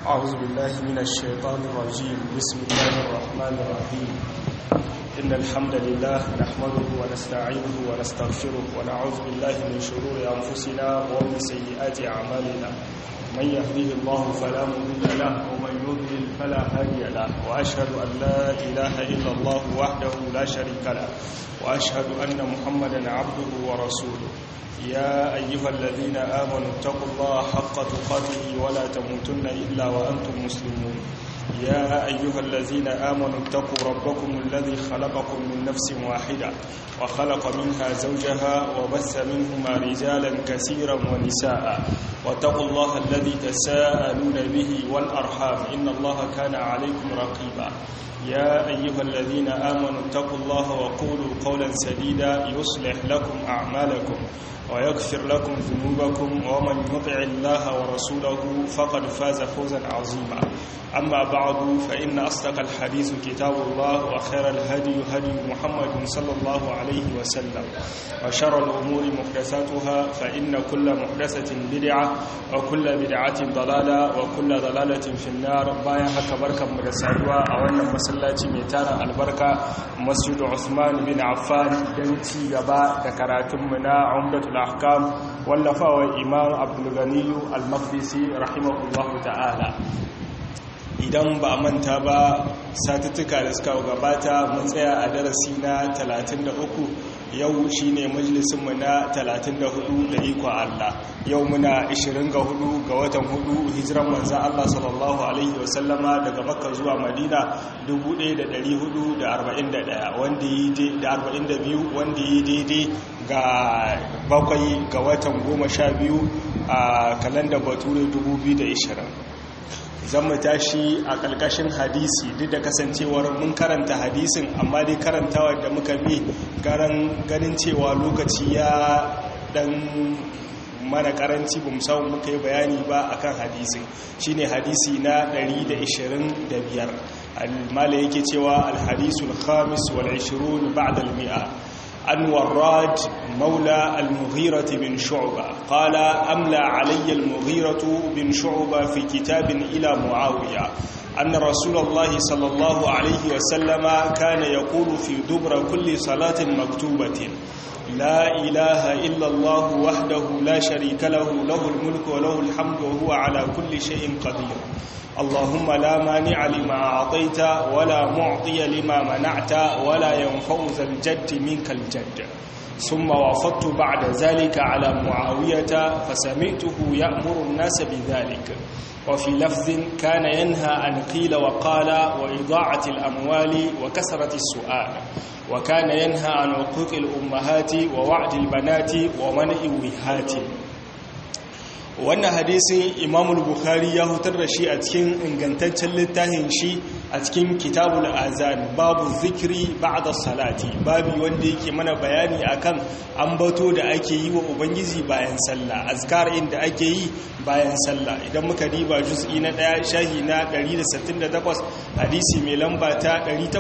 أعوذ بالله من الشيطان الرجيم بسم الله الرحمن الرحيم إن الحمد لله نحمده ونستعينه ونستغفره ونعوذ بالله من شرور أنفسنا ومن سيئات أعمالنا من يهديه الله فلا مضل له ومن يضلل فلا هادي له وأشهد أن لا إله إلا الله وحده لا شريك له وأشهد أن محمدا عبده ورسوله يا أيها الذين آمنوا اتقوا الله حق تقاته ولا تموتن إلا وأنتم مسلمون يا أيها الذين آمنوا اتقوا ربكم الذي خلقكم من نفس واحدة وخلق منها زوجها وبث منهما رجالا كثيرا ونساء واتقوا الله الذي تساءلون به والأرحام إن الله كان عليكم رقيبا يا أيها الذين آمنوا اتقوا الله وقولوا قولا سديدا يصلح لكم أعمالكم ويغفر لكم ذنوبكم ومن يطع الله ورسوله فقد فاز فوزا عظيما أما بعد فإن أصدق الحديث كتاب الله وخير الهدي هدي محمد صلى الله عليه وسلم وشر الأمور محدثاتها فإن كل محدثة بدعة وكل بدعة ضلالة وكل ضلالة في النار بايا هكا بركة مرسالوا أولا مسلاتي ميتانا البركة مسجد عثمان بن عفان دنتي غبا دكراتمنا عمدة الأحكام واللفاوى إمام عبد الغني المقدسي رحمه الله تعالى idan ba a manta ba satuttuka da suka gabata mun tsaya a darasi na 33 yau shine majalisunmu na 34 da iko Allah yau muna 24 ga watan 4 hijiran manzan Allah sallallahu alaihi wasallama daga makka zuwa madina 1441 wanda yi da 42 wanda yi daidai ga bakwai ga watan 12 a kalandar bature 2020 zan mu tashi a ƙarƙashin hadisi duk da kasancewar mun karanta hadisin amma dai karantawa da muka bi ganin cewa lokaci ya dan mana karanci ba samu muka yi bayani ba akan hadisin shine hadisi na 125 al-mala yake cewa al-hadisul khamis wal 20 ba'da al-mi'a عن وراد مولى المغيرة بن شعبة قال أملى علي المغيرة بن شعبة في كتاب إلى معاوية أن رسول الله صلى الله عليه وسلم كان يقول في دبر كل صلاة مكتوبة لا إله إلا الله وحده لا شريك له له الملك وله الحمد وهو على كل شيء قدير اللهم لا مانع لما أعطيت ولا معطي لما منعت ولا ينفع ذا الجد منك الجد ثم وافدت بعد ذلك على معاوية فسمعته يأمر الناس بذلك وفي لفظ كان ينهى عن قيل وقال وإضاعة الأموال وكسرة السؤال وكان ينهى عن عقوق الأمهات ووعد البنات ومنع وهات wannan hadisin imamul bukhari ya hutar da shi a cikin ingantaccen littafin shi a cikin kitabul azan babu zikiri ba'da salati babu wanda yake mana bayani akan ambato da ake yi wa ubangiji bayan sallah azkar inda ake yi bayan sallah idan muka diba juz'i na daya shahi na 168 hadisi mai lamba ta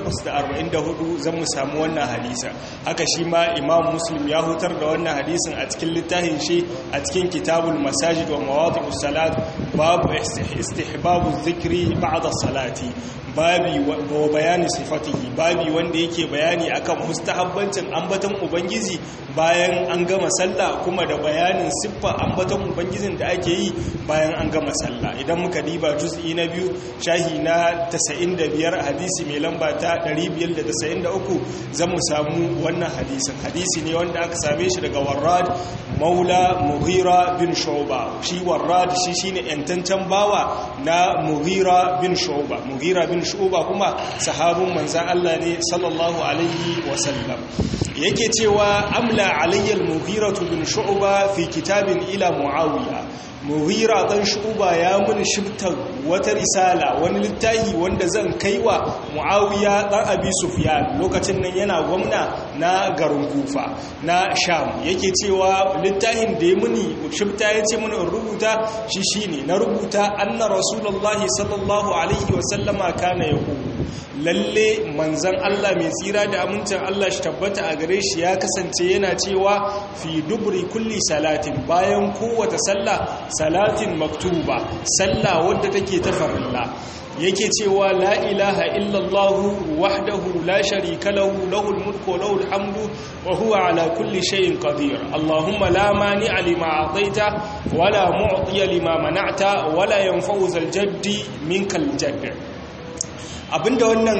844 zan mu samu wannan hadisa haka shi ma imam muslim ya hutar da wannan hadisin a cikin littafin shi a cikin kitabul masajid wa mawadi'us salat babu istihbabu dhikri ba'da salati babi wa bayani sifatihi babi wanda yake bayani akan mustahabbancin ambaton ubangiji bayan an gama sallah kuma da bayanin siffa ambaton ubangijin da ake yi bayan an gama sallah idan muka diba juz'i na biyu shahi na 95 hadisi mai lamba ta 593 zan mu samu wannan hadisin hadisi ne wanda aka same shi daga warrad maula mughira bin shu'ba shi warrad shi shine yantancan bawa na mughira bin shu'ba mughira bin shu'ba kuma sahabun manzan Allah ne sallallahu alaihi wasallam yake cewa amla alayyal mughira bin shu'ba fi kitabin ila muawiya mughira dan shu'ba ya mun shibta wata risala wani littafi wanda zan kaiwa muawiya dan abi sufyan lokacin nan yana gwamna na garin kufa na sham yake cewa littafin da ya muni shibta ya ce muni in rubuta shi shine na rubuta anna rasulullahi sallallahu alaihi wasallama kana yaqulu lalle manzan Allah mai tsira da amincin Allah shi tabbata a gare shi ya kasance yana cewa fi dubri kulli salatin bayan kowace sallah salatin maktuba sallah wadda take ta farilla yake cewa la ilaha illallah wahdahu la sharika lahu lahul mulku wa lahul hamdu wa huwa ala kulli shay'in qadir allahumma la mani'a lima a'taita wa la mu'tiya lima mana'ta wa la yanfa'u zal jaddi minkal jadd abinda wannan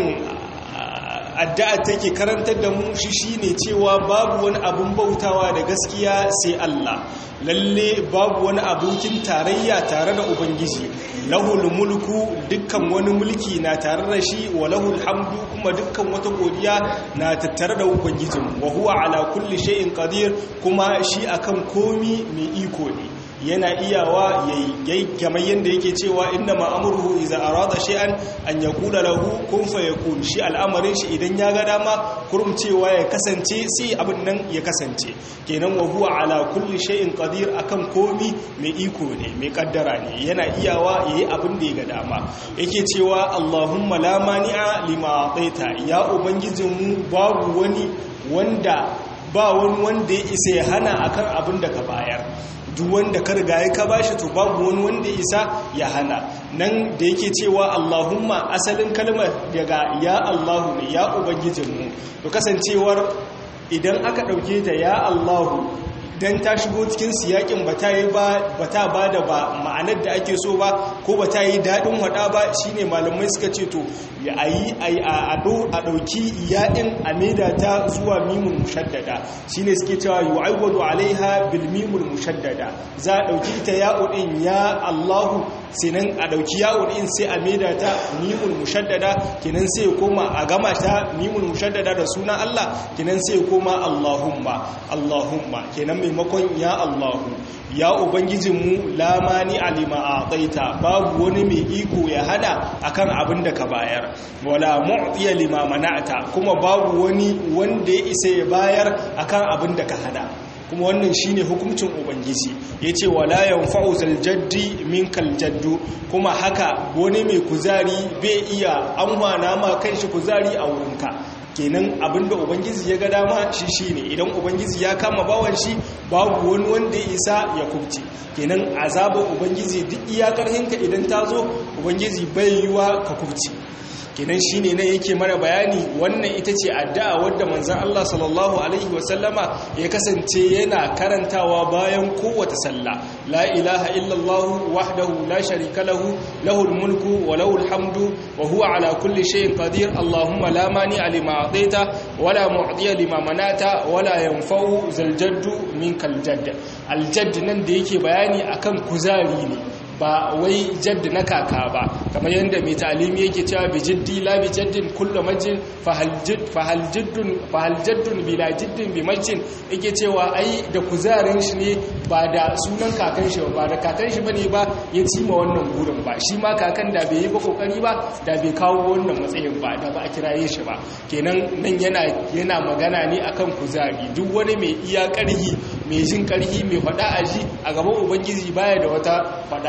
addu'a take karantar da mu shi shine cewa babu wani abun bautawa da gaskiya sai Allah lalle babu wani abokin tarayya tare da ubangiji lahul mulku dukkan wani mulki na tare da shi wa lahul hamdu kuma dukkan wata godiya na tattare da ubangijin wa huwa ala kulli shay'in qadir kuma shi akan komi mai iko ne yana iyawa yayi kamar yanda yake cewa inna ma'amruhu idza arada shay'an an yaqula lahu kun fayakun shi al'amarin shi idan ya ga dama kurum cewa ya kasance sai abin nan ya kasance kenan wa huwa ala kulli shay'in qadir akan komi mai iko ne mai kaddara ne yana iyawa yayi abin da ya ga dama yake cewa Allahumma la mani'a lima ataita ya ubangijinmu babu wani wanda ba wani wanda ya isa ya hana akan abin da ka bayar duk wanda ka riga ya ka bashi to babu wani wanda isa ya hana nan da yake cewa Allahumma asalin kalmar daga ya Allahu ne ya ubangijinmu to kasancewar idan aka dauke ta ya Allahu dan ta shigo cikin siyakin ba ta yi ba ta ba da ba ma'anar da ake so ba ko ba ta yi daɗin waɗa ba shine malamai suka ce to ya ayi a ɗauki yaɗin a maida ta zuwa mimun mushaddada shine suke cewa yu'awwadu alaiha bil mimul mushaddada za a ɗauki ita ya'udin ya Allahu sinan a ɗauki ya'udin sai a maida ta mimul mushaddada kinan sai koma a gama ta mimul mushaddada da suna Allah kinan sai koma Allahumma Allahumma kenan maimakon ya Allahu ya ubangijinmu lamani alima a tsaita babu wani mai iko ya hada akan abin da ka bayar wala mu'tiya lima mana'ata kuma babu wani wanda ya isa ya bayar akan abin da ka hada kuma wannan shine hukuncin ubangiji yace wala yanfa'u zal jaddi minkal jaddu kuma haka wani mai kuzari bai iya amfana ma kanshi kuzari a wurinka kenan abinda ubangiji ya ga dama shi shine idan ubangiji ya kama bawan shi babu wani wanda ya isa ya kubce kenan azabar ubangiji duk iya karhinka idan ta zo ubangiji bai yiwa ka kubce kenan shine nan yake mana bayani wannan ita ce addu'a wadda manzon Allah sallallahu alaihi wasallama ya kasance yana karantawa bayan kowace sallah la ilaha illallah wahdahu la sharika lahu lahul mulku wa lahul hamdu wa huwa ala kulli shay'in qadir allahumma la mani lima ataita wa la mu'tiya lima manata wa la yanfa'u zal jaddu minkal jadd al jadd nan da yake bayani akan kuzari ne ba wai jadd na kaka ba kamar yadda mai talimi yake cewa bi jiddi la bi jaddin kullu majin fahal jidd fahal jiddun fahal jaddun bila jiddin bi majin yake cewa ai da kuzarin shi ne ba da sunan kakan shi ba da kakan shi bane ba ya ci ma wannan gurin ba shi ma kakan da bai yi ba kokari ba da bai kawo wannan matsayin ba da ba a kiraye shi ba kenan nan yana yana magana ne akan kuzari duk wani mai iya karhi mai jin karhi mai fada a ji a gaban ubangiji baya da wata fada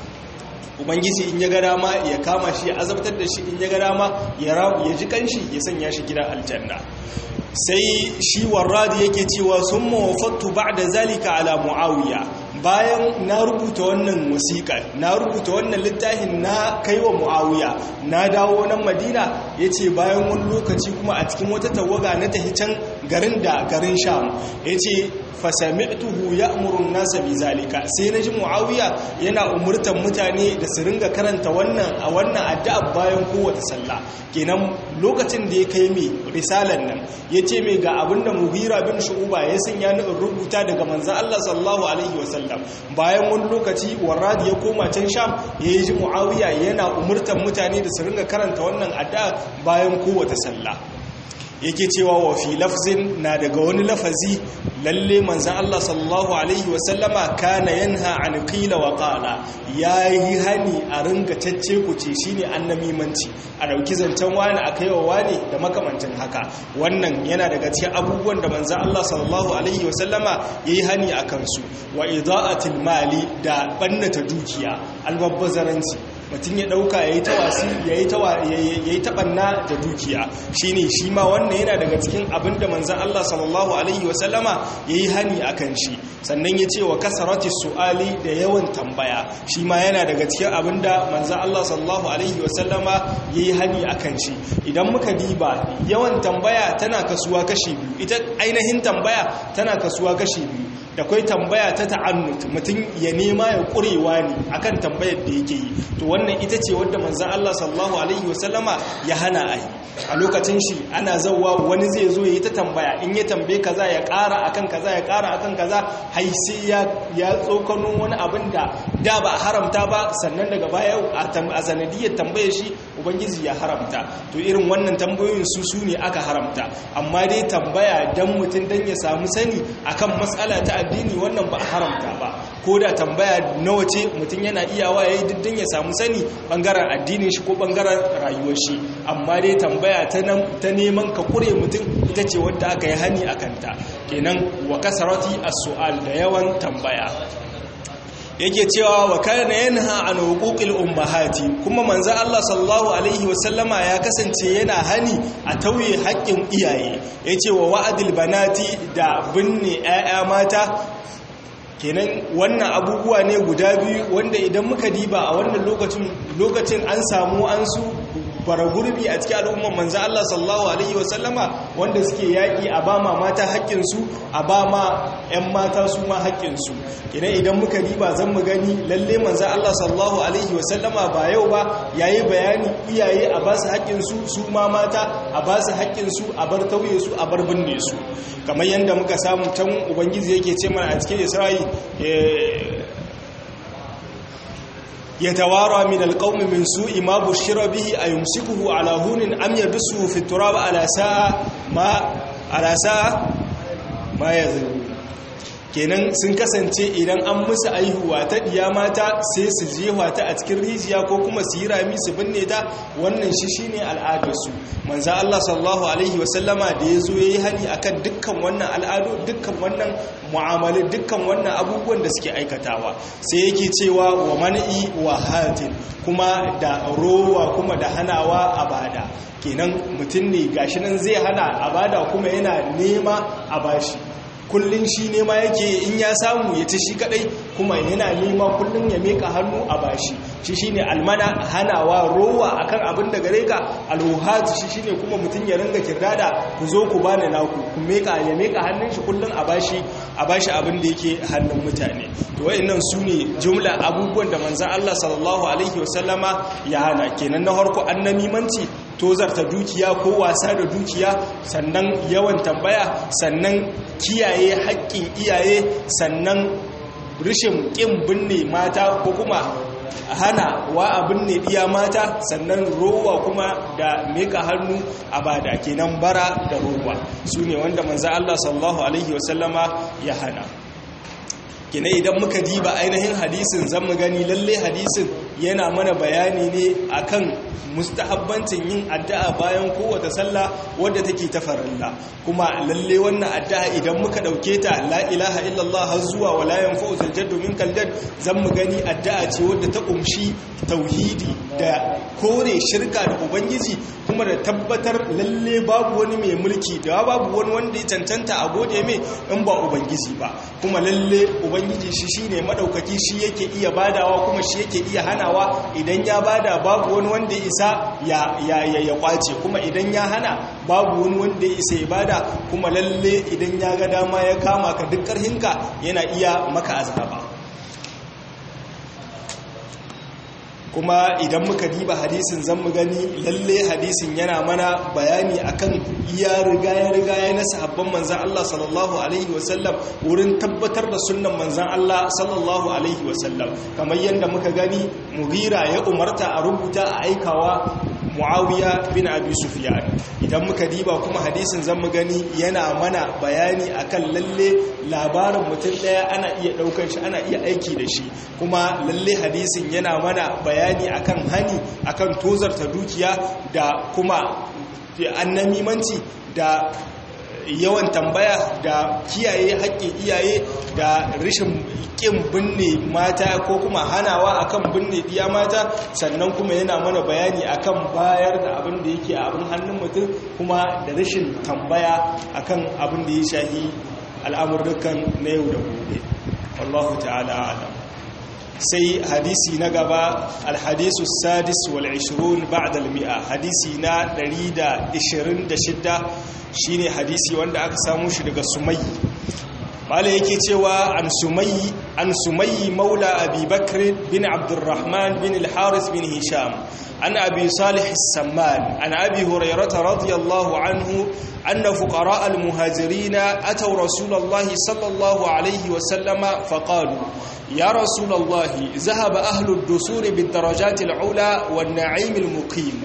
ubangiji in ya ga dama ya kama shi ya azabtar da shi in ya ga dama ya ji kanshi ya sanya shi gidan aljanna sai shi warradi yake cewa sun mawafattu ba da zalika ala mu'awiya bayan na rubuta wannan wasiƙa na rubuta wannan littafin na kai wa mu'awiya na dawo nan madina ya ce bayan wani lokaci kuma a cikin wata tawaga na tahi can garin da garin sham ya ce fasami'tuhu ya'muru an-nasa bi zalika sai naji muawiya yana umurtan mutane da su ringa karanta wannan a wannan addu'a bayan kowace sallah kenan lokacin da ya kai mi risalan nan yace mai ga abinda mughira bin shu'ba ya sanya ni in rubuta daga manzon Allah sallallahu alaihi wasallam bayan wani lokaci warradi ya koma can sham yayi ji muawiya yana umurtan mutane da su ringa karanta wannan addu'a bayan kowace sallah yake cewa wa fi lafzin na daga wani lafazi lalle manzan Allah sallallahu alaihi wasallama kana yanha an qila wa qala yayi hani a ringa tacce kuce shine annamimanci a dauki zancen wani a kaiwa wani da makamancin haka wannan yana daga cikin abubuwan da manzan Allah sallallahu alaihi wasallama yayi hani akan su wa ida'atil mali da bannata dukiya albabbazaranci mutum ya dauka yayi tawasi yayi tawa yayi tabanna da dukiya shine shi ma wannan yana daga cikin abinda manzon Allah sallallahu alaihi wasallama yayi hani akan shi sannan ya ce wa kasarati su'ali da yawan tambaya shi ma yana daga cikin abinda manzon Allah sallallahu alaihi wasallama yayi hani akan shi idan muka diba yawan tambaya tana kasuwa kashi biyu ita ainihin tambaya tana kasuwa kashi biyu da kwai tambaya ta ta'annut mutum ya nema ya kurewa ne akan tambayar da yake yi to wannan ita ce wadda manzan Allah sallallahu alaihi wasallama ya hana a yi a lokacin shi ana zauwa wani zai zo ya yi ta tambaya in ya tambaye kaza ya ƙara akan kaza ya ƙara akan kaza hai sai ya tsokano wani abin da da ba a haramta ba sannan daga baya a sanadiyar tambayar shi ubangiji ya haramta to irin wannan tambayoyin su su ne aka haramta amma dai tambaya dan mutum dan ya samu sani akan matsala ta addini wannan ba a haramta ba ko da tambaya nawa ce mutum yana iyawa ya yi diddin ya samu sani bangaren addinin shi ko bangaren rayuwar shi amma dai tambaya ta neman ka kure mutum ita ce wadda aka yi hani a kanta kenan wa kasarati as-su'al da yawan tambaya yake cewa wa kana yanha an huquqil ummahati kuma manzo Allah sallallahu alaihi wasallama ya kasance yana hani a tauye haƙƙin iyaye yace wa wa'adil banati da binne 'ya'ya mata kenan wannan abubuwa ne guda biyu wanda idan muka diba a wannan lokacin lokacin an samu an su fara gurbi a cikin al'umman manzo Allah sallallahu alaihi wasallama wanda suke yaki a ba ma mata haƙƙinsu a ba ma 'yan mata su ma haƙƙinsu kenan idan muka diba zan mu gani lalle manzo Allah sallallahu alaihi wasallama ba yau ba yayi bayani iyaye a ba su haƙƙinsu su ma mata a ba su haƙƙinsu a bar tauye su a bar binne su kamar yadda muka samu can ubangiji yake ce mana a cikin Isra'i يتوارى من القوم من سوء ما بشر به أيمسكه على هون أم يدسه في التراب على ساعة ما على ساعة ما يذرون kenan sun kasance idan an musu aihuwa ta diya mata sai su jewa ta a cikin rijiya ko kuma su yi rami su binne ta wannan shi shine al'adarsu manzo Allah sallallahu alaihi wasallama da yazo yayi hani akan dukkan wannan al'adu dukkan wannan mu'amala dukkan wannan abubuwan da suke aikatawa sai yake cewa wa man'i wa hatin kuma da rowa kuma da hanawa a bada kenan mutum ne gashi nan zai hana a bada kuma yana nema a bashi kullum shi nema yake in ya samu ya ci shi kadai kuma yana nema kullum ya meka hannu a bashi shi shine almana hanawa rowa akan abin da gare ka alhuhat shi shine kuma mutum ya ringa kirdada ku zo ku bani naku ku meka ya meka hannun shi kullum a bashi a bashi abin da yake hannun mutane to wayannan sune jumla abubuwan da manzon Allah sallallahu alaihi wasallama ya hana kenan na farko annamimanci tozarta dukiya ko wasa da dukiya sannan yawan tambaya sannan kiyaye haƙƙin iyaye sannan rishin ƙin binne mata ko kuma hana wa a binne ɗiya mata sannan rowa kuma da meka hannu a bada kenan bara da rowa su ne wanda manza Allah sallallahu Alaihi wasallama ya hana kina idan muka diba ainihin hadisin zan mu gani lalle hadisin yana mana bayani ne akan mustahabbancin yin addu'a bayan kowace sallah wadda take ta farilla kuma lalle wannan addu'a idan muka dauke ta la ilaha illallah har zuwa wala yanfa'u zaljaddu minkal jadd zan mu gani addu'a ce wadda ta kumshi tauhidi da kore shirka da ubangiji kuma da tabbatar lalle babu wani mai mulki da babu wani wanda ya cancanta a gode mai in ba ubangiji ba kuma lalle ubangiji shi shine madaukaki shi yake iya badawa kuma shi yake iya hanawa idan ya bada babu wani wanda ya isa ya ya ya kwace kuma idan ya hana babu wani wanda ya isa ya bada kuma lalle idan ya ga dama ya kama ka duk karhinka yana iya maka azaba kuma idan muka diba hadisin zan mu gani lalle hadisin yana mana bayani akan iya rigaya rigaya na sahabban manzan Allah sallallahu alaihi wasallam wurin tabbatar da sunnan manzan Allah sallallahu alaihi wasallam kamar yadda muka gani mugira ya umarta a rubuta a aikawa muawiya bin abi sufyan idan muka diba kuma hadisin zan mu gani yana mana bayani akan lalle labarin mutum daya ana iya daukar shi ana iya aiki da shi kuma lalle hadisin yana mana bayani akan hani akan tozarta dukiya da kuma annamimanci da yawan tambaya da kiyaye haƙƙin iyaye da rashin ƙin binne mata ko kuma hanawa akan binne ɗiya mata sannan kuma yana mana bayani akan bayar da abin da yake abin hannun mutum kuma da rashin tambaya akan abin da ya shahi al'amurrukan na yau da gobe wallahu ta'ala alam sai hadisi na gaba alhadisu sadis wal 20 ba'da al-mi'a hadisi na 126 shine hadisi wanda aka samu shi daga sumayyi mala yake cewa an sumayyi an sumayyi maula abi bakr bin abdurrahman bin al-haris bin hisham an abi salih as-samman an abi hurairah radiyallahu anhu anna fuqara al-muhajirin ataw rasulullahi sallallahu alayhi wa sallama faqalu يا رسول الله ذهب أهل الدسور بالدرجات العلى والنعيم المقيم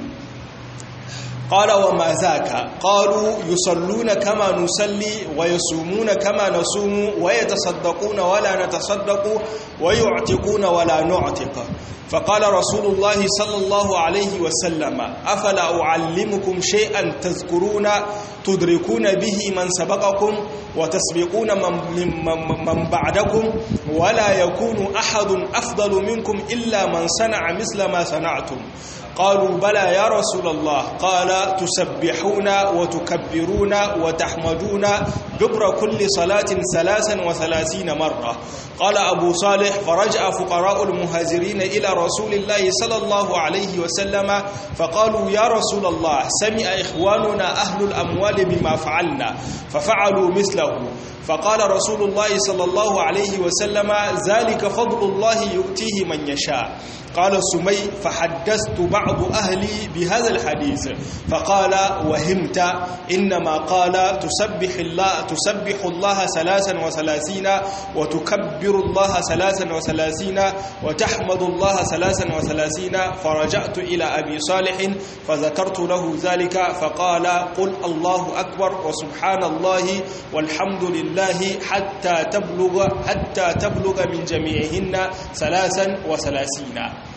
قال وما ذاك قالوا يصلون كما نصلي ويصومون كما نصوم ويتصدقون ولا نتصدق ويعتقون ولا نعتق فقال رسول الله صلى الله عليه وسلم أفلا أعلمكم شيئا تذكرون تدركون به من سبقكم وتسبقون من, من, من بعدكم ولا يكون أحد أفضل منكم إلا من صنع مثل ما صنعتم قالوا بلى يا رسول الله قال تسبحون وتكبرون وتحمدون دبر كل صلاة ثلاثا وثلاثين مرة قال أبو صالح فرجع فقراء المهاجرين إلى رسول الله صلى الله عليه وسلم فقالوا يا رسول الله سمع إخواننا أهل الأموال بما فعلنا ففعلوا مثله فقال رسول الله صلى الله عليه وسلم ذلك فضل الله يؤتيه من يشاء قال سمي فحدثت بعض أهلي بهذا الحديث فقال وهمت إنما قال تسبح الله تسبح الله ثلاثا وثلاثين وتكبر الله ثلاثا وثلاثين وتحمد الله ثلاثا وثلاثين فرجعت إلى أبي صالح فذكرت له ذلك فقال قل الله أكبر وسبحان الله والحمد لله حتى تبلغ حتى تبلغ من جميعهن ثلاثا وثلاثين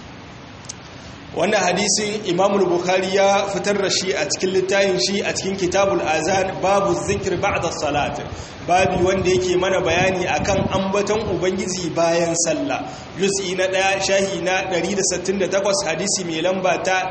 wannan hadisin imamul bukhari ya fitar da shi a cikin littafin shi a cikin kitabul azan babu zikir ba'da salat babi wanda yake mana bayani akan ambaton ubangiji bayan sallah juz'i na daya shahi na 168 hadisi mai lamba ta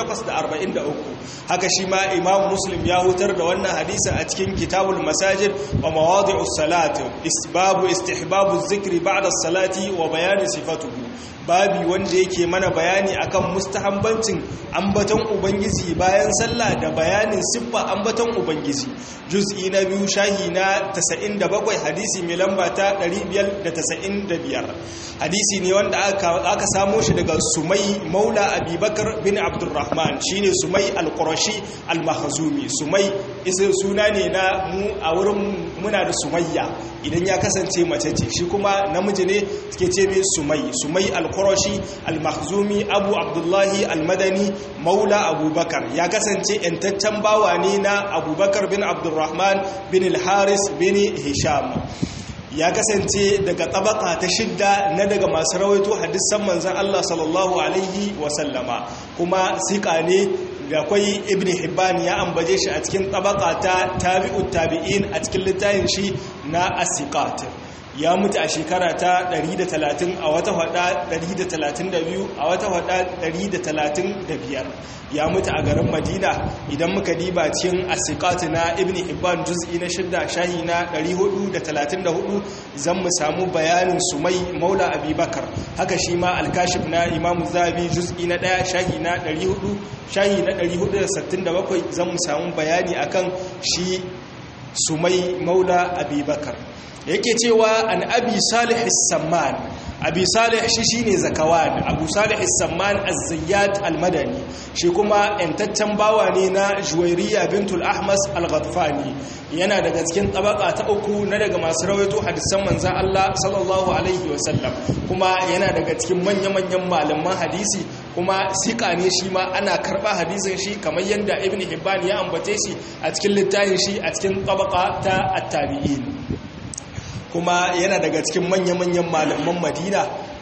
843 haka shi ma imam muslim ya hutar da wannan hadisi a cikin kitabul masajid wa mawadi'us salat babu istihbabu zikri ba'da salati wa bayani sifatuhu babi wanda yake mana bayani akan mustahambancin ambaton ubangiji bayan sallah da bayanin siffa ambaton ubangiji juz'i na biyu shahi na 97 hadisi mai lamba ta 595 hadisi ne wanda aka samo shi daga sumai maula abubakar bin abdurrahman shine sumai al-qurashi al-mahzumi sumai isa suna ne na mu a wurin muna da sumayya idan ya kasance mace ce shi kuma namiji ne suke ce mai sumai sumai al-qurashi al-mahzumi abu abdullahi al-madani maula abubakar ya kasance yantaccen bawa ne na abubakar bin abdurrahman bin al-haris bin hisham ya kasance daga tabaka ta shidda na daga masu rawaito hadisan manzan Allah sallallahu alaihi wasallama kuma sika ne da kwai ibn hibban ya ambaje shi a cikin tabaka ta tabi'ut tabi'in a cikin littafin shi na asiqat ya mutu a shekara ta 130 a wata hada 132 a wata hada 135 ya mutu a garin madina idan muka diba cikin asiqat na ibn hibban juz'i na shidda shahi na 434 zan mu samu bayanin sumai maula abubakar haka shi ma alkashif na imam zabi juz'i na 1 shahi na 400 shahi na 467 zan mu samu bayani akan shi sumai maula abubakar yake cewa an abi salih samman abi salih shi shine zakawan abu salih samman az-zayyat al-madani shi kuma yantaccen bawa ne na juwairiya bintul ahmas al-ghatfani yana daga cikin tabaka ta uku na daga masu rawaito hadisan manzon Allah sallallahu alaihi wasallam kuma yana daga cikin manya-manyan malaman hadisi kuma sika ne shi ma ana karba hadisin shi kamar yadda ibn hibban ya ambace shi a cikin littafin shi a cikin tabaka ta at-tabi'in kuma yana daga cikin manya-manyan malaman madina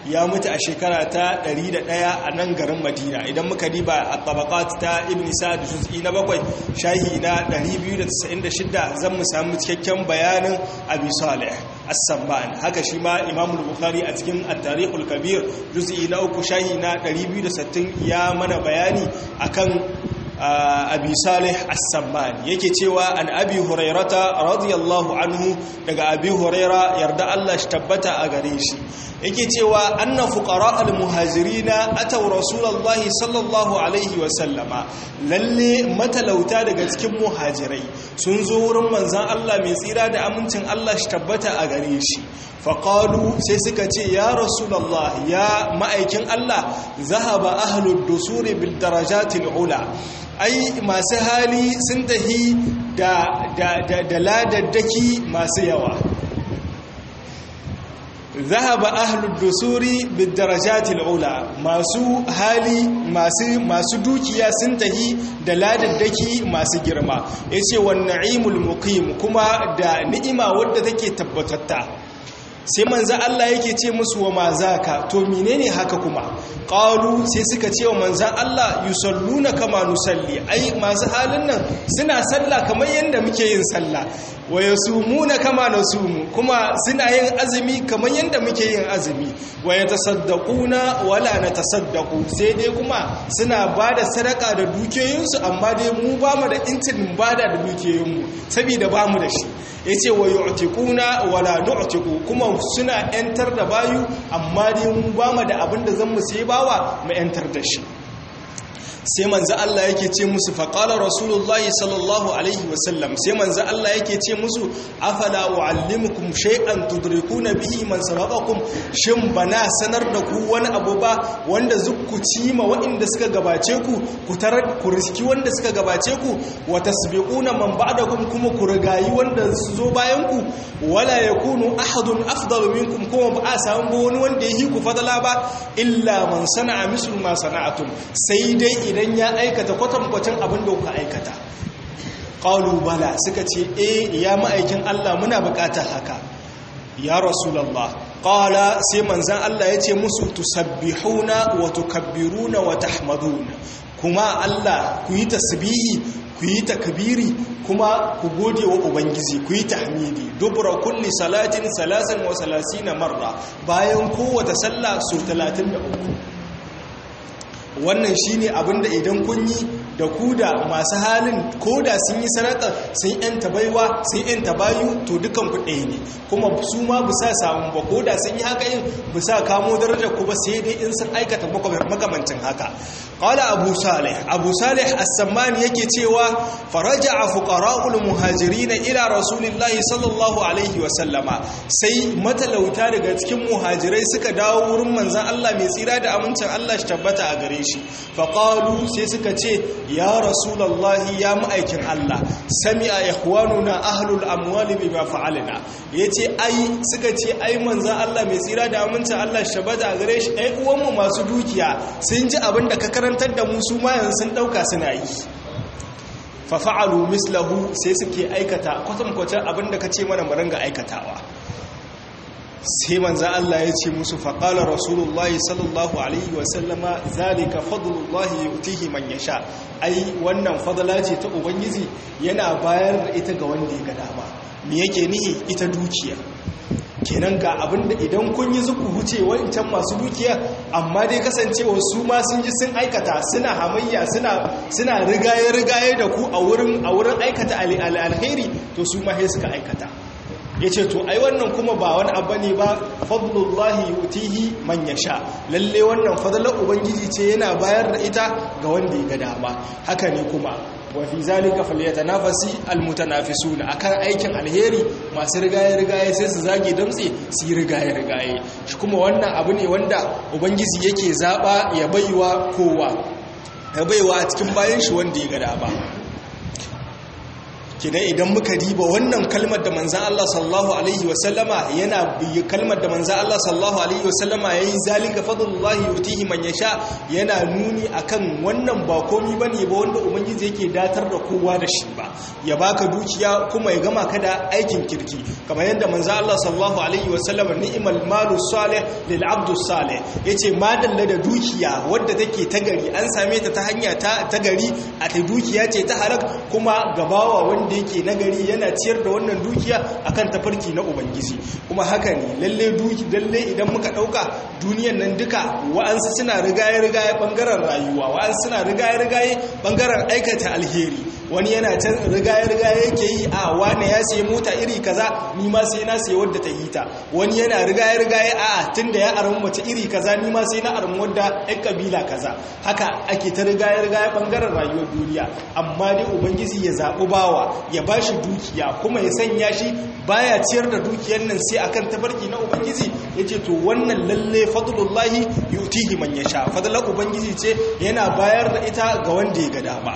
ya mutu a shekara ta 101 a nan garin madina idan muka diba a tabaqat ta ibn sa'd juz'i na bakwai shahi na 296 zan mu samu cikakken bayanin abi salih as-samman haka shi ma imam al-bukhari a cikin at-tarikh al-kabir juz'i na uku shahi na 260 ya mana bayani akan abi salih as-samman yake cewa an abi hurairata radiyallahu anhu daga abi huraira yarda Allah shi tabbata a gare shi yake cewa anna fuqara al-muhajirina ataw rasulullahi sallallahu alaihi wa sallama lalle matalauta daga cikin muhajirai sun zo wurin manzon Allah mai tsira da amincin Allah shi tabbata a gare shi faƙalu sai suka ce ya rasulallah ya ma'aikin Allah zahaba ahlud dusuri bil darajatil ula ai masu hali sun tahi da da ladaddaki masu yawa zahaba ahlud dusuri bil darajatil ula masu hali masu masu dukiya sun tahi da ladaddaki masu girma yace wan na'imul muqim kuma da ni'ima wadda take tabbatatta sai manzo Allah yake ce musu wa mazaka to menene haka kuma qalu sai suka ce wa manzo Allah yusalluna kama nusalli ai masu halin nan suna sallah kamar yanda muke yin sallah wa yasumuna kama nasumu kuma suna yin azumi kamar yanda muke yin azumi wa yatasaddaquna wala natasaddaqu sai dai kuma suna bada sadaka da dukiyoyinsu amma dai mu ba mu da intin bada da dukiyoyinmu saboda ba mu da shi yace wa yu'tiquna wala nu'tiqu kuma suna yantar da bayu amma dai mu ba mu da abin da zan mu sai bawa mu yantar da shi sai manzo Allah yake ce musu faqala rasulullahi sallallahu alaihi wasallam sai manzo Allah yake ce musu afala uallimukum shay'an tudrikuna bihi man sabaqakum shin bana sanar da ku wani abu ba wanda zukku cima waɗanda suka gabace ku ku tarar ku riski wanda suka gabace ku wa tasbiquna man ba'dakum kuma ku rigayi wanda su zo bayan ku wala yakunu ahadun afdalu minkum kuma ba a samu wani wanda yi ku fadala ba illa man sana'a mislu ma sana'atum sai dai idan ya aikata kwatankwacin abin da kuka aikata ƙalu bala suka ce e ya ma'aikin Allah muna buƙatar haka ya rasulallah ƙala sai manzan Allah ya ce musu tusabbihuna wa tukabbiruna wa tahmaduna kuma Allah ku yi tasbihi ku yi takbiri kuma ku gode wa ubangiji ku yi tahmidi dubra kulli salatin salasan wa salasina marra bayan kowace sallah su 33 wannan shine abinda idan kun yi da ku da masu halin ko da sun yi sadaka sun yanta baiwa sun yanta bayu to dukan ku ɗaya ne kuma su ma bu sa samun ba ko da sun yi haka yin bu sa kamo darajar ku ba sai dai in sun aikata makamancin haka qala abu salih abu salih as-sammani yake cewa faraja'a fuqara'ul muhajirin ila rasulillahi sallallahu alaihi wa sallama sai matalauta daga cikin muhajirai suka dawo wurin manzon Allah mai tsira da amincin Allah shi tabbata a gare shi faqalu sai suka ce ya rasulallahi ya ma'aikin Allah sami'a ikhwanuna ahlul amwali bima fa'alna yace ai suka ce ai manzon Allah mai tsira da amincin Allah shabada gare shi ai uwanmu masu dukiya sun ji abin da ka karantar da mu su ma yanzu sun dauka suna yi fa fa'alu mislahu sai suke aikata kwatankwacin abin da kace mana mu ringa aikatawa sai manzan Allah ya ce musu faƙalar rasulullahi sallallahu alaihi wasallama zalika fadlullahi yutihi man yasha ai wannan fadala ce ta ubangiji yana bayar da ita ga wanda ya ga dama me yake nihi ita dukiya kenan ga abinda idan kun yi zuku huce wancan masu dukiya amma dai kasancewa su ma sun ji sun aikata suna hamayya suna suna rigaye rigaye da ku a wurin a wurin aikata alheri to su ma sai suka aikata ya ce to ai wannan kuma ba wani abu ne ba fadlullahi yutihi man yasha lalle wannan fadlar ubangiji ce yana bayar da ita ga wanda ya ga dama haka ne kuma wa fi zalika falyatanafasi almutanafisuna akan aikin alheri masu rigaye rigaye sai su zage damtse su yi rigaye rigaye shi kuma wannan abu ne wanda ubangiji yake zaba ya baiwa kowa ya baiwa a cikin bayan shi wanda ya ga dama kidan idan muka diba wannan kalmar da manzan Allah sallallahu alaihi wasallama yana kalmar da manzan Allah sallallahu alaihi wasallama yayi zalika fadlullahi yutihi man yasha yana nuni akan wannan ba komi bane ba wanda ubangiji yake datar da kowa da shi ba ya baka dukiya kuma ya gama ka da aikin kirki kamar yadda manzan Allah sallallahu alaihi wasallama ni'mal malu salih lil abdu salih yace madalla da dukiya wadda take ta gari an same ta ta hanya ta gari a ta dukiya ce ta halak kuma gabawa wanda wanda yake nagari yana ciyar da wannan dukiya akan tafarki na ubangiji kuma haka ne lalle duki lalle idan muka dauka duniyan nan duka wa'ansu suna rigaye rigaye bangaren rayuwa wa'ansu suna rigaye rigaye bangaren aikata alheri wani yana can rigaye rigaye yake yi a wane ya sayi mota iri kaza ni ma sai na sayi wadda ta yi ta wani yana rigaye rigaye a tunda ya aramu mace iri kaza ni ma sai na aramu wadda ɗan kabila kaza haka ake ta rigaye rigaye bangaren rayuwar duniya amma dai ubangiji ya zaɓi bawa ya ba shi dukiya kuma ya sanya shi baya ciyar da dukiyar nan sai akan tafarki na ubangiji ya ce to wannan lalle fadlullahi yutihi man yasha fadlar ubangiji ce yana bayar da ita ga wanda ya ga dama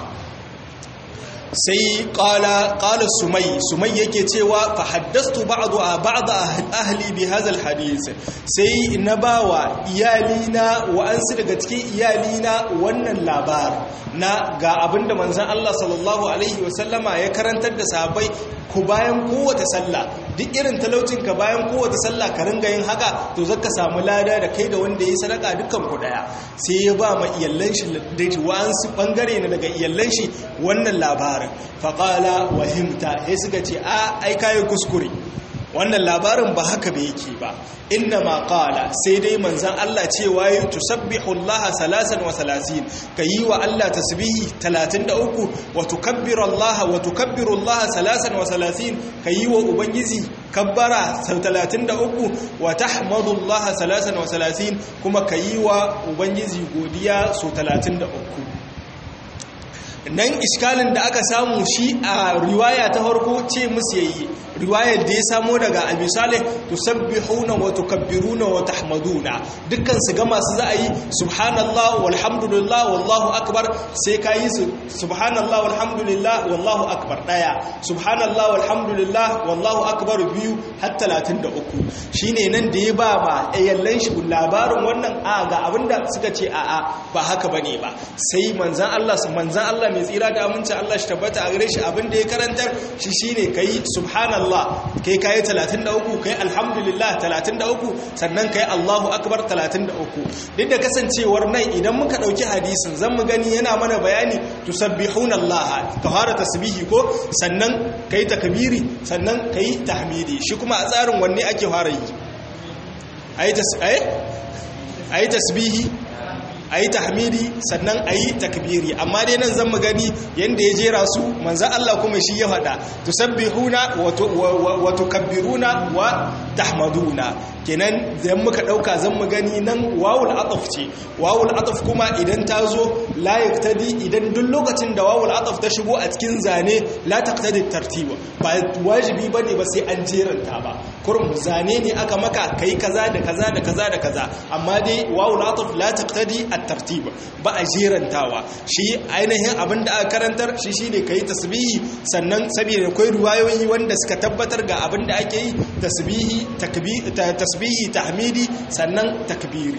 sai qala qala sumai sumai yake cewa fa haddastu ba'du ba'd ahli bi hadha alhadith sai na bawa iyalina wa ansu daga cikin iyalina wannan labar na ga abinda manzon Allah sallallahu alaihi wasallama ya karantar da sahabbai ku bayan kowace sallah duk irin talaucin ka bayan kowace sallah ka ringa yin haka to zaka samu lada da kai da wanda yi sadaka dukkan ku daya sai ya ba ma iyallan shi da wa'ansu bangare ne daga iyallan shi wannan labarin faqala wahimta sai suka ce a ai kai kuskure wannan labarin ba haka ba yake ba inna ma qala sai dai manzon Allah cewa yi tusabbihu Allah salasan wa salasin kayi wa Allah tasbihi 33 wa tukabbiru Allah wa tukabbiru Allah salasan wa salasin kayi wa ubangiji kabbara 33 wa tahmadu Allah salasan wa salasin kuma kayi wa ubangiji godiya so 33 nan iskalin da aka samu shi a riwaya ta farko ce musu yayi riwayar da ya samo daga abi salih tusabbihuna wa tukabbiruna wa tahmaduna dukkan su ga masu za a yi subhanallah walhamdulillah wallahu akbar sai ka yi su subhanallah walhamdulillah wallahu akbar daya subhanallah walhamdulillah wallahu akbar biyu har 33 shine nan da ya ba ma ayyallan shi labarin wannan a ga abinda suka ce a a ba haka bane ba sai manzan Allah manzan Allah mai tsira da aminci Allah shi tabbata a gare shi abinda ya karantar shi shine kai subhanallah Allah kai kayi 33 kai alhamdulillah 33 sannan kai Allahu akbar 33 duk da kasancewar nan idan muka dauki hadisin zan mu gani yana mana bayani tusabbihuna Allah ka fara tasbihi ko sannan kai takbiri sannan kai tahmidi shi kuma a tsarin wanne ake fara yi ayi tasbihi ayi tasbihi a yi tahmidi sannan a yi takbiri amma dai nan zan gani yadda ya jera su manzan Allah kuma shi ya faɗa tusabbihuna wa tukabbiruna wa tahmaduna kenan zan muka ɗauka zan mu gani nan wawul ataf ce wawul ataf kuma idan ta zo la yaktadi idan duk lokacin da wawul ataf ta shigo a cikin zane la taqtadi tartiba ba wajibi bane ba sai an jeranta ba kurum zane ne aka maka kai kaza da kaza da kaza da kaza amma dai wawul ataf la taqtadi at-tartib ba a jerantawa shi ainihin abin da aka karantar shi shine kai tasbihi sannan saboda akwai ruwayoyi wanda suka tabbatar ga abin da ake yi tasbihi takbir tasbihi tahmidi sannan takbiri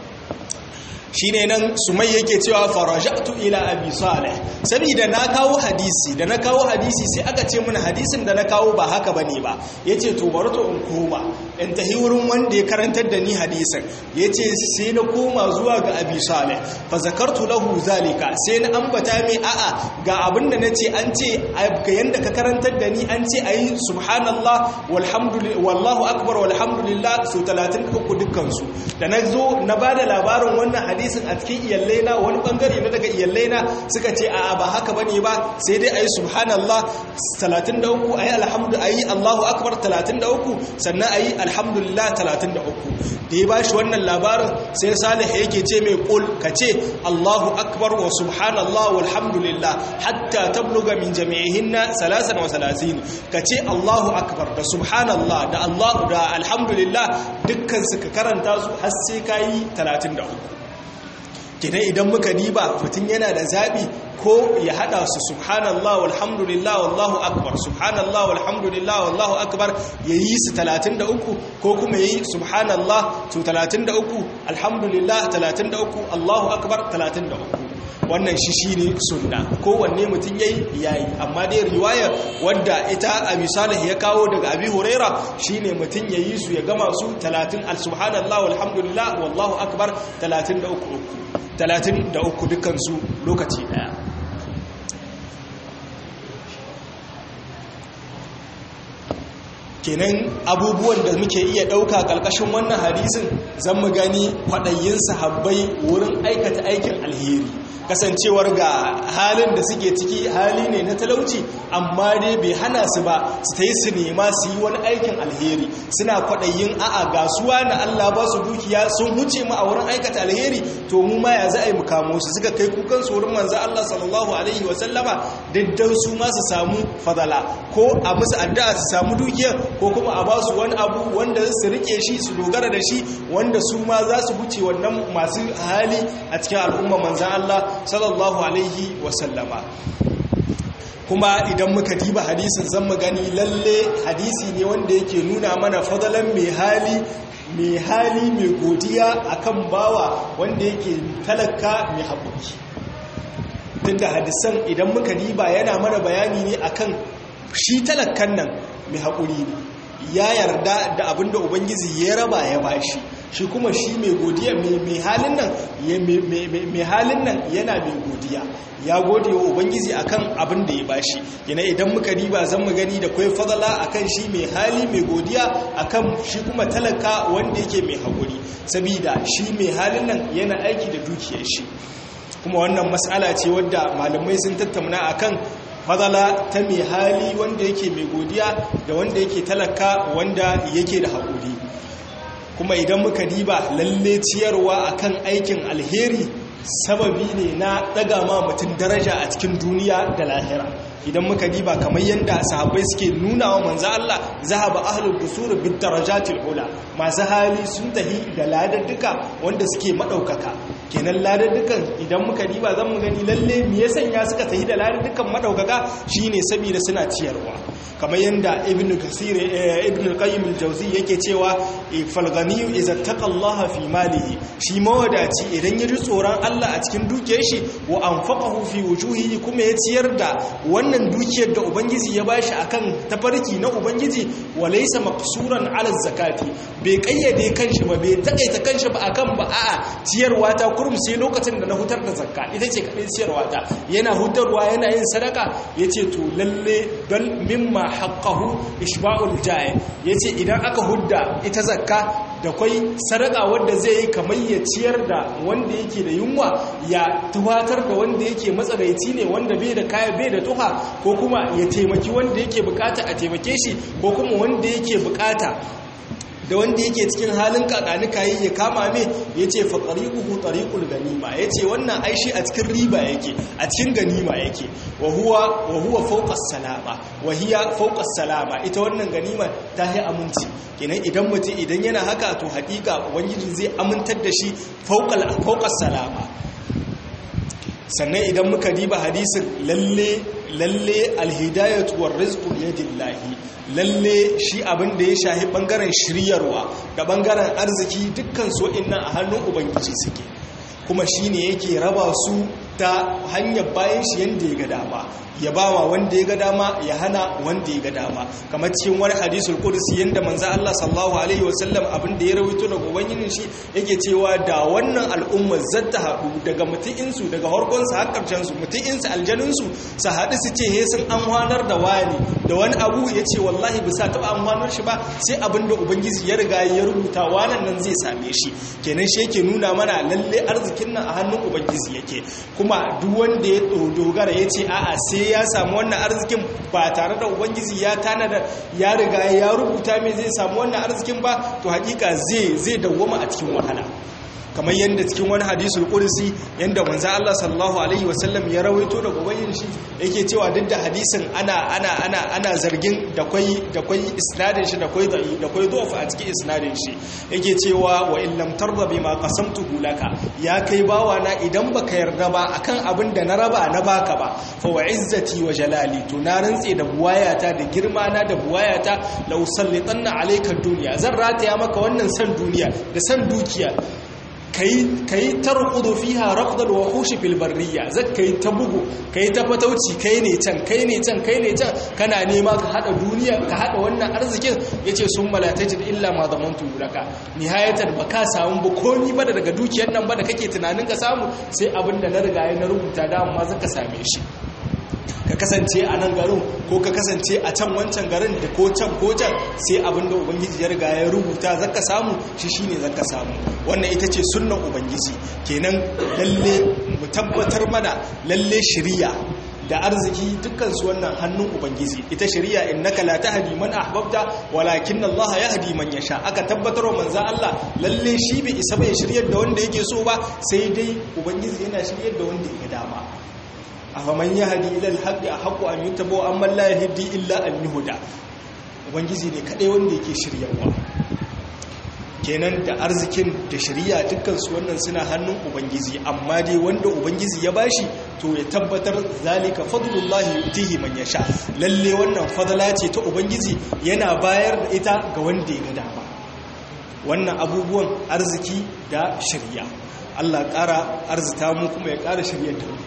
shine nan sumai yake cewa faraja'tu ila abi salih saboda na kawo hadisi da na kawo hadisi sai aka ce mun hadisin da na kawo ba haka bane ba yace to bari to in koma in tahi wurin wanda ya karantar da ni hadisin yace sai na koma zuwa ga abi salih fa zakartu lahu zalika sai na ambata mai a'a ga abin da nace an ce ga yanda ka karantar da ni an ce ayi subhanallah walhamdulillah wallahu akbar walhamdulillah su 33 dukkan su da na zo na bada labarin wannan hadisi hadisin a cikin iyallaina wani bangare na daga iyallaina suka ce a ba haka bane ba sai dai ayi subhanallah 33 ayi alhamdu ayi Allahu akbar 33 sannan ayi alhamdulillah 33 da ya bashi wannan labarin sai Salih yake ce mai kul kace Allahu akbar wa subhanallah walhamdulillah hatta tabluga min jami'ihinna 33 kace Allahu akbar da subhanallah da Allah da alhamdulillah dukkan su ka karanta su har sai kai 33 kenan idan muka diba mutum yana da zaɓi ko ya hada su subhanallah walhamdulillah wallahu akbar subhanallah walhamdulillah wallahu akbar yayi su 33 ko kuma yayi subhanallah to 33 alhamdulillah 33 allahu akbar 33 wannan shi shine sunna kowanne mutum yayi yayi amma dai riwayar wadda ita abi salih ya kawo daga abi huraira shine mutum yayi su ya gama su 30 subhanallah walhamdulillah wallahu akbar 33 33 dukkan su lokaci daya kenan abubuwan da muke iya ɗauka ƙarƙashin wannan hadisin zan mu gani kwaɗayin sahabbai wurin aikata aikin alheri kasancewar ga halin da suke ciki hali ne na talauci amma dai bai hana su ba su ta yi su nema su yi wani aikin alheri suna kwaɗayin a'a gasuwa na Allah ba su dukiya sun huce mu a wurin aikata alheri to mu ma ya za a yi mukamo su suka kai kukan su wurin manzo Allah sallallahu alaihi wa sallama diddan su ma su samu fadala ko a musu addu'a su samu dukiya ko kuma a ba su wani abu wanda su rike shi su dogara da shi wanda su ma za su huce wannan masu hali a cikin al'umma manzan Allah sallallahu alaihi wasallama kuma idan muka diba hadisin zan mu gani lalle hadisi ne wanda yake nuna mana fadalan mai hali mai hali mai godiya akan bawa wanda yake talaka mai haƙuri tunda hadisan idan muka diba yana mana bayani ne akan shi talakan nan mai haƙuri ne ya yarda da abinda ubangiji ya raba ya bashi shi kuma shi mai godiya mai halin nan mai halin nan yana mai godiya ya gode wa ubangiji akan abin da ya bashi yana idan muka riba zan mu gani da kwai fadala akan shi mai hali mai godiya akan shi kuma talaka wanda yake mai haƙuri sabida shi mai halin nan yana aiki da dukiyar shi kuma wannan matsala ce wadda malamai sun tattauna akan fadala ta mai hali wanda yake mai godiya da wanda yake talaka wanda yake da haƙuri kuma idan muka diba lalle ciyarwa akan aikin alheri sababi ne na ɗaga ma mutum daraja a cikin duniya da lahira idan muka diba kamar yadda sahabbai suke nuna wa manzo Allah zahaba ahlul dusur bid darajatil ula masu hali sun tahi da ladadduka wanda suke madaukaka kenan ladaddukan idan muka diba zan mu gani lalle me ya sanya suka tahi da ladaddukan madaukaka shine saboda suna ciyarwa kamar yadda ibn kasir ibn al-qayyim al-jawzi yake cewa fal ghaniyu idza taqallaha fi malihi shi mawadaci idan ya ji tsoron Allah a cikin dukiyar shi wa anfaqahu fi wujuhihi kuma ya ciyar da wannan dukiyar da ubangiji ya bashi akan tafarki na ubangiji wa laysa maqsuran ala zakati bai kayyade kanshi ba bai takaita kanshi ba akan ba a'a ciyarwa ta kurum sai lokacin da na hutar da zakka ita ce kadai ciyarwa ta yana hutarwa yana yin sadaka yace to lalle bal mimma haqqahu ishba'ul ja'i yace idan aka hudda ita zakka da kwai sadaka wanda zai yi kamar ya ciyar da wanda yake da yunwa ya tuwatar da wanda yake matsaraici ne wanda bai da kaya bai da tuha ko kuma ya taimaki wanda yake bukata a taimake shi ko kuma wanda yake bukata da wanda yake cikin halin kakanika yi ya kama me ya ce faƙariƙuhu ɗariƙul ganima ya ce wannan aishi a cikin riba yake a cikin ganima yake wa huwa fauƙas salama wa hiya fauƙas salama ita wannan ganima ta yi aminci kenan idan mutum idan yana haka to haƙiƙa ubangiji zai amintar da shi fauƙas salama sannan idan muka diba hadisin lalle lalle alhidayatu war rizqu yadillahi lalle shi abin da ya shahi bangaren shiryarwa da bangaren arziki dukkan so innan a hannun ubangiji suke kuma shine yake raba su ta hanyar bayan shi yanda ya ga dama ya bawa wanda ya ga dama ya hana wanda ya ga dama kamar cikin wani hadisul qudsi yanda manzo Allah sallallahu alaihi wasallam abin da ya rawaito daga ubangijin shi yake cewa da wannan al'umma zata haɗu daga mutu'in su daga harkon su har karshen su mutu'in su aljanun su su haɗu su ce he sun amfanar da wani da wani abu yace wallahi bisa taɓa amfanar shi ba sai abin da ubangiji ya riga ya rubuta wannan nan zai same shi kenan shi yake nuna mana lalle arzikin nan a hannun ubangiji yake kuma duk wanda ya dogara yace a'a sai ya samu wannan arzikin ba tare da ubangiji ya tanada ya riga ya rubuta mai zai samu wannan arzikin ba to hakika zai zai dawwama a cikin wahala kamar yadda cikin wani hadisul qudsi yanda manzo Allah sallallahu alaihi wasallam ya rawaito da ubayyin shi yake cewa duk da hadisin ana ana ana ana zargin da kwai da kwai isnadin shi da kwai da da kwai a cikin isnadin shi yake cewa wa in lam tarda bima qasamtuhu laka ya kai bawa na idan baka yarda ba akan abin da na raba na baka ba fa wa izzati wa jalali to na rantse da buwayata da girma na da buwayata la usallitanna alayka dunya zan rataya maka wannan san duniya da san dukiya kai tarqudu fiha raqdal wahush fil barriya zakai ta bugu kai ta fatauci kai ne can kai ne can kai ne can kana nema ka hada duniya ka hada wannan arzikin yace sun malatajid illa ma zamantu laka nihayatan baka samu ba komi ba daga dukiyar nan ba da kake tunanin ka samu sai abinda na riga na rubuta da amma zaka same shi ka kasance a nan garin ko ka kasance a can wancan garin da ko can ko can sai abinda ubangiji ya riga ya rubuta zaka samu shi shine zaka samu wannan ita ce sunnan ubangiji kenan lalle mu tabbatar mana lalle shiriya da arziki dukkan su wannan hannun ubangiji ita shari'a innaka la tahdi man ahbabta walakin Allah yahdi man yasha aka tabbatar wa manzo Allah lalle shi bai isa bai shiryar da wanda yake so ba sai dai ubangiji yana shiryar da wanda yake dama afaman yahdi ila al-haqqi ahqqu an yutaba amma la yahdi illa an yuhda ubangiji ne kadai wanda yake shiryarwa kenan da arzikin da shari'a dukkan su wannan suna hannun ubangiji amma dai wanda ubangiji ya bashi to ya tabbatar zalika fadlullahi yutihi man yasha lalle wannan fadala ce ta ubangiji yana bayar da ita ga wanda ya ga dama wannan abubuwan arziki da shari'a Allah ƙara arzita mu kuma ya ƙara shiryar da mu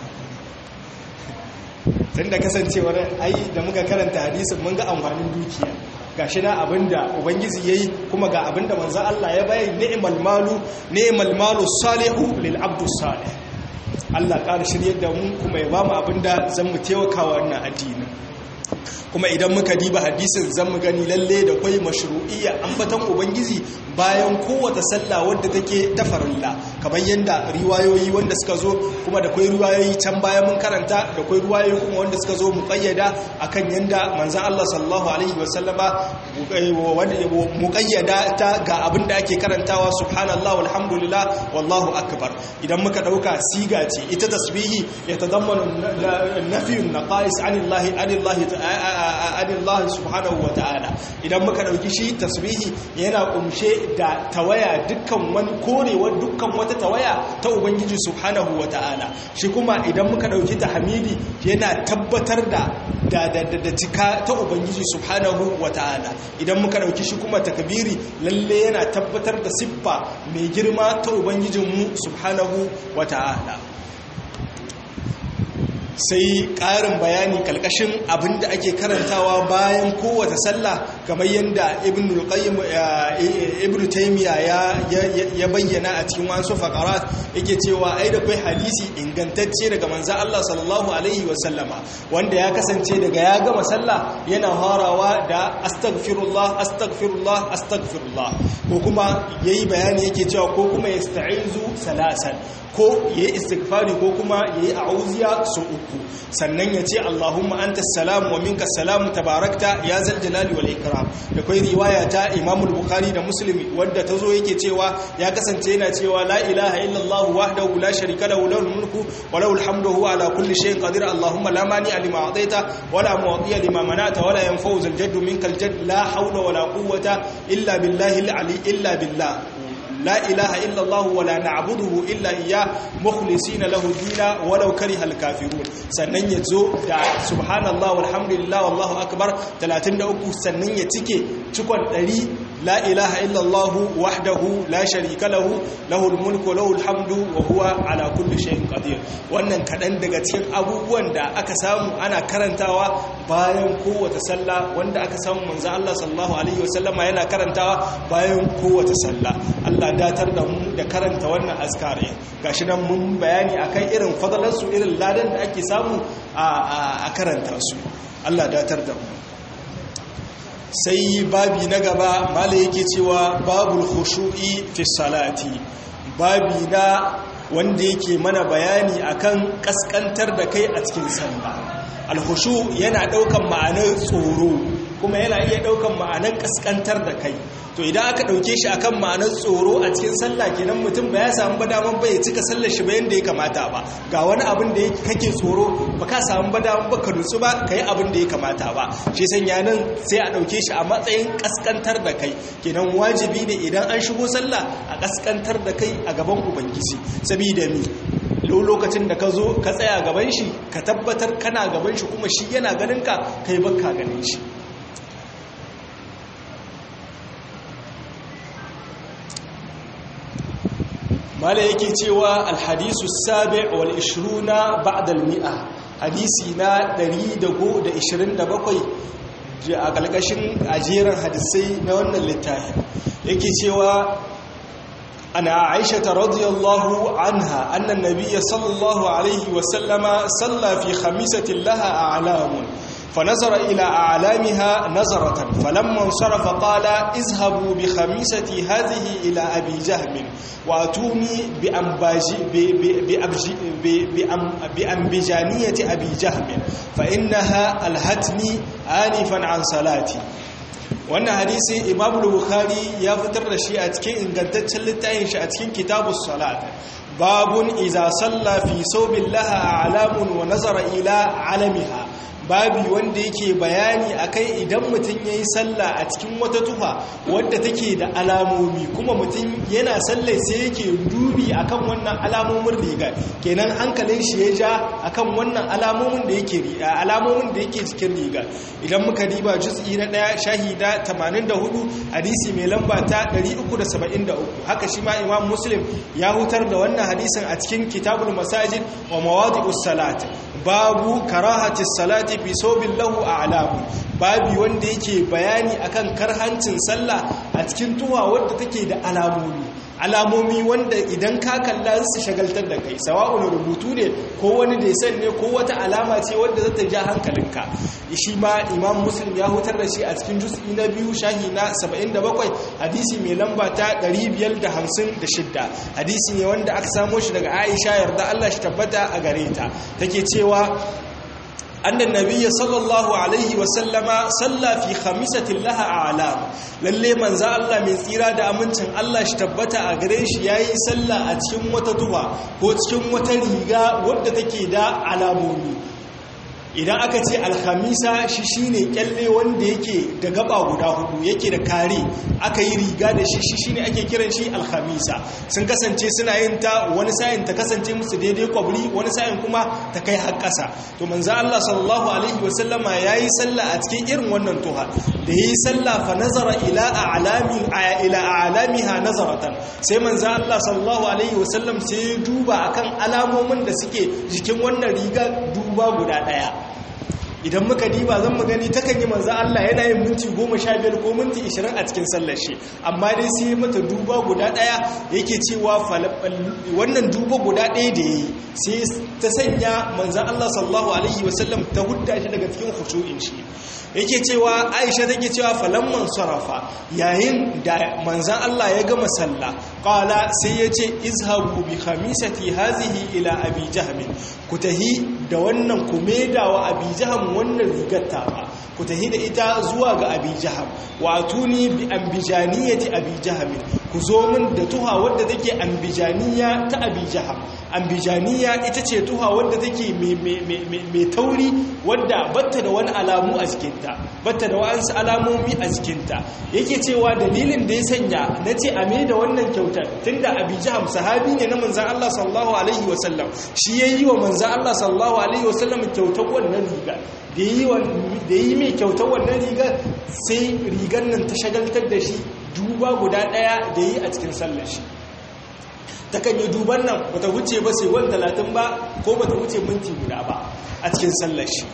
tun da kasancewar ai da muka karanta hadisin mun ga amfanin dukiya ga shi na abinda ubangiji ya yi kuma ga abinda manzan Allah ya bayan ni'mal malu ni'mal malu salihu lil abdu salih Allah ƙara shiryar da mu kuma ya ba mu abinda zan mu taimaka wannan addinin kuma idan muka diba hadisin zan mu gani lalle da kwai mashru'iyya ambatan ubangiji bayan kowace sallah wadda take ta farilla kamar yadda riwayoyi wanda suka zo kuma da kwai riwayoyi can bayan mun karanta da kwai riwayoyi kuma wanda suka zo muqayyada akan yanda manzon Allah sallallahu alaihi wasallama muqayyada ta ga abin da ake karantawa subhanallahi walhamdulillah wallahu akbar idan muka dauka siga ce ita tasbihi ya tadammanu nafiyun naqais anillahi anillahi anillahi subhanahu wa ta'ala idan muka dauki shi tasbihi yana kumshe da tawaya dukkan wani korewar dukkan wata tawaya ta ubangiji subhanahu wa ta'ala shi kuma idan muka dauki tahmidi yana tabbatar da da da da cika ta ubangiji subhanahu wa ta'ala idan muka dauki shi kuma takbiri lalle yana tabbatar da siffa mai girma ta ubangijinmu subhanahu wa ta'ala sai ƙarin bayani kalkashin abinda ake karantawa bayan kowace sallah kamar yadda ibn al-qayyim ibn taymiya ya bayyana a cikin wasu faqarat yake cewa ai da kai hadisi ingantacce daga manzo Allah sallallahu alaihi wasallama wanda ya kasance daga ya gama sallah yana harawa da astaghfirullah astaghfirullah astaghfirullah ko kuma yayi bayani yake cewa ko kuma yasta'izu salasan ko yayi istighfari ko kuma yayi a'uziya su uku sannan ya ce Allahumma anta salamu wa minka salamu tabarakta ya zal jalali wal ikram da kai riwaya ta Imam al-Bukhari da Muslim wanda tazo yake cewa ya kasance yana cewa la ilaha illa Allah wahdahu la sharika lahu lahul mulku wa lahul hamdu huwa ala kulli shay'in qadir Allahumma la mani'a lima a'taita wa la mu'tiya lima mana'ta wa la yanfa'u zal jaddu minkal jadd la hawla wa la quwwata illa billahi al-ali illa billah لا إله إلا الله ولا نعبده إلا إياه مخلصين له الدين ولو كره الكافرون sannan ya zo da subhanallah walhamdulillah wallahu akbar 33 sannan ya cike cikon 100 la ilaha illallah wahdahu la sharika lahu lahul mulku lahul hamdu wa huwa ala kulli shay'in qadir wannan kadan daga cikin abubuwan da aka samu ana karantawa bayan kowace sallah wanda aka samu manzo Allah sallallahu alaihi wasallama yana karantawa bayan kowace sallah Allah datar da mu da karanta wannan azkari gashi nan mun bayani akan irin fadalansu irin ladan da ake samu a karanta su Allah datar da mu sai babi na gaba mala yake cewa babul khushu'i fi salati babi na wanda yake mana bayani akan kaskantar da kai a cikin sallah alhushu yana daukan ma'anar tsoro ko kuma yana iya ɗaukan ma'anar ƙasƙantar da kai to idan aka ɗauke shi akan ma'anar tsoro a cikin sallah kenan mutum ba ya samu ba daman ba ya cika sallar shi ba yadda ya kamata ba ga wani abin da kake tsoro ba ka samu ba daman ba ka nutsu ba ka yi abin da ya kamata ba shi sanya nan sai a ɗauke shi a matsayin ƙasƙantar da kai kenan wajibi ne idan an shigo sallah a ƙasƙantar da kai a gaban ubangiji sabida mi lokacin da ka zo ka tsaya gaban shi ka tabbatar kana gaban shi kuma shi yana ganin ka kai baka ganin shi mala yake cewa alhadisu sabi wal ishruna ba'da al-mi'a hadisi na 127 a kalkashin ajeren hadisai na wannan littafin yake cewa أنا عائشة رضي الله عنها أن النبي صلى الله عليه وسلم صلى في خميسة لها أعلام فنظر إلى أعلامها نظرة فلما انصرف قال اذهبوا بخميستي هذه إلى أبي جهم وأتوني بأنبجانية أبي جهم فإنها ألهتني آنفا عن صلاتي wannan hadisi imamu bukhari ya fitar da shi a cikin ingantaccen littafin shi a cikin kitabus salat babun iza salla fi saubin laha alamun wa nazara ila alamiha babi wanda yake bayani akai idan mutum yayi sallah a cikin wata tufa wadda take da alamomi kuma mutum yana sallai sai yake dubi akan wannan alamomin riga kenan hankalin shi ya ja akan wannan alamomin da yake alamomin da yake cikin riga idan muka diba juz'i na daya shahida 84 hadisi mai lamba ta 373 haka shi ma imam muslim ya hutar da wannan hadisin a cikin kitabul masajid wa mawadi'us salat babu karahatis salati fi sobin lahu a alamu babi wanda yake bayani akan karhancin sallah a cikin tuwa wadda take da alamomi alamomi wanda idan ka kalla su shagaltar da kai sawa'un rubutu ne ko wani desan ne ko wata alama ce wadda zata ja hankalinka shi ma imam muslim ya hutar da shi a cikin juz'i na biyu shahi na 77 hadisi mai lamba ta 556 hadisi ne wanda aka samo shi daga aisha yarda Allah shi tabbata a gare ta take cewa أن النبي صلى الله عليه وسلم صلى في خميسة لها أعلام للي من زال الله من tsira da amincin Allah shi tabbata a gare shi yayi sallah a cikin wata tuba ko cikin wata riga wadda take da alamomi idan aka ce alhamisa shi shine kyalle wanda yake da gaba guda hudu yake da kare aka yi riga da shi shi shine ake kiran shi alhamisa sun kasance suna yin ta wani sa'in ta kasance musu daidai kwabri wani sa'in kuma ta kai har ƙasa to manzo Allah sallallahu alaihi wasallama yayi sallah a cikin irin wannan tuha da yayi sallah fa nazara ila a'lami ila a'lamiha nazaratan sai manzo Allah sallallahu alaihi wasallam sai duba akan alamomin da suke jikin wannan riga duba guda daya idan muka diba zan gani takan yi manzo Allah yana yin minti 15 ko minti 20 a cikin sallar shi amma dai sai mata duba guda daya yake cewa wannan duba guda daya da yayi sai ta sanya manzo Allah sallallahu alaihi wasallam ta hudda shi daga cikin khushu'in shi yake cewa Aisha take cewa falamman sarafa yayin da manzan Allah ya gama sallah qala sai yace izhabu bi khamisati hazihi ila abi jahm ku tahi da wannan ku wa abi jahm wannan rigar ba ku tahi da ita zuwa ga abi jahm wa atuni bi ambijaniyati abi jahm ku zo min da tuha wadda take ambijaniya ta abi jahm ambijaniya ita ce tuha wadda take mai tauri wadda batta da wani alamu a jikinta batta da wa'ansu alamomi a jikinta yake cewa dalilin da ya sanya na ce a mai da wannan kyautar tun da abi jaham sahabi ne na manzan Allah sallallahu alaihi wasallam shi ya yi wa manzan Allah sallallahu alaihi wasallam kyautar wannan riga da yi mai kyautar wannan rigar sai rigar nan ta shagaltar da shi duba guda ɗaya da yi a cikin sallar shi ta kan yi duban nan bata wuce ba sai wani talatin ba ko bata wuce minti guda ba a cikin sallar shi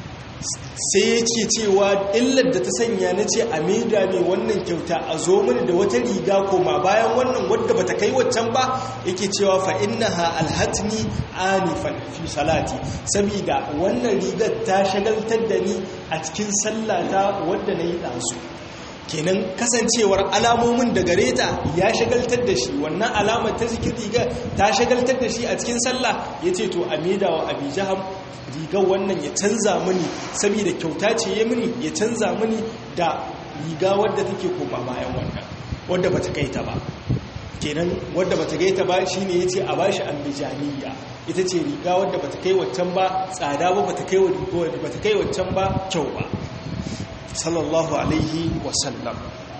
sai yake cewa illar da ta sanya na ce a maida ne wannan kyauta a zo mini da wata riga koma bayan wannan wadda bata kai waccan ba yake cewa fa innaha alhatni anifan fi salati saboda wannan rigar ta shagaltar da ni a cikin sallata wadda na yi ɗansu kenan kasancewar alamomin da gare ta ya shagaltar da shi wannan alamar ta jikin riga ta shagaltar da shi a cikin sallah ya ce to a maida wa abijaham rigar wannan ya canza mini saboda kyauta ce ya mini ya canza mini da riga wadda take koma bayan wannan wadda bata kai ta ba kenan wadda bata kai ta ba shine yace a bashi ambijaniya ita ce riga wadda bata kai waccan ba tsada ba bata kai bata kai waccan ba kyau ba sallallahu alaihi wasallam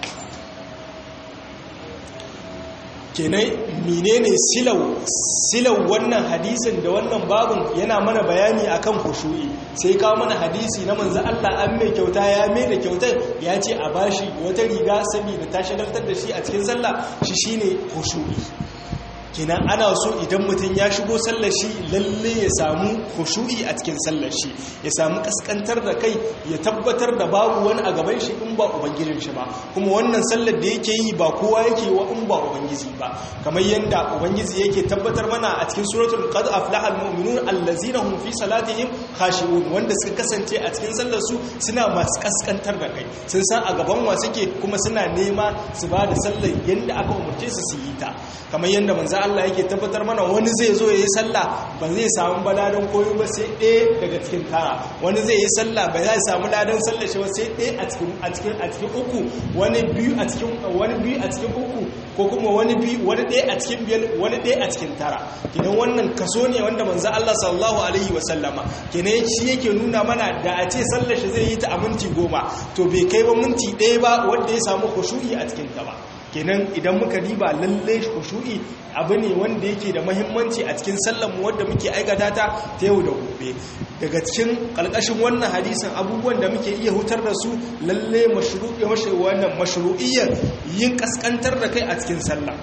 kenan menene silau silau wannan hadisin da wannan babun yana mana bayani akan khushu'i sai kawo mana hadisi na manzo Allah an mai kyauta ya mai da kyautar ya ce a bashi wata riga saboda ta shagaltar da shi a cikin sallah shi shine khushu'i kenan ana so idan mutum ya shigo sallar shi lalle ya samu khushu'i a cikin sallar shi ya samu kaskantar da kai ya tabbatar da babu wani a gaban shi in ba ubangijin shi ba kuma wannan sallar da yake yi ba kowa yake wa in ba ubangiji ba kamar yanda ubangiji yake tabbatar mana a cikin suratul qad aflaha almu'minun allazina hum fi salatihim khashi'un wanda suka kasance a cikin sallar su suna masu kaskantar da kai sun san a gaban wa suke kuma suna nema su ba da sallar yanda aka umarce su su yi ta kamar yanda manzo Allah yake tabbatar mana wani zai zo ya yi sallah ba zai samu baladan koyo ba sai ɗaya daga cikin tara wani zai yi sallah ba zai samu ladan sallah shi ba sai ɗaya a cikin a cikin a cikin uku wani biyu a cikin wani biyu a cikin uku ko kuma wani biyu wani ɗaya a cikin biyar wani ɗaya a cikin tara kenan wannan kaso ne wanda manzo Allah sallallahu alaihi wa sallama kenan shi yake nuna mana da a ce sallar shi zai yi ta a minti goma to bai kai ba minti ɗaya ba wanda ya samu khushu'i a cikin ta ba kenan idan muka riba lalle khushu'i abu ne wanda yake da mahimmanci a cikin sallanmu wanda muke aikata ta ta yau da gobe daga cikin kalkashin wannan hadisin abubuwan da muke iya hutar da su lalle mashru'i wannan mashru'iyyar yin kaskantar da kai a cikin sallah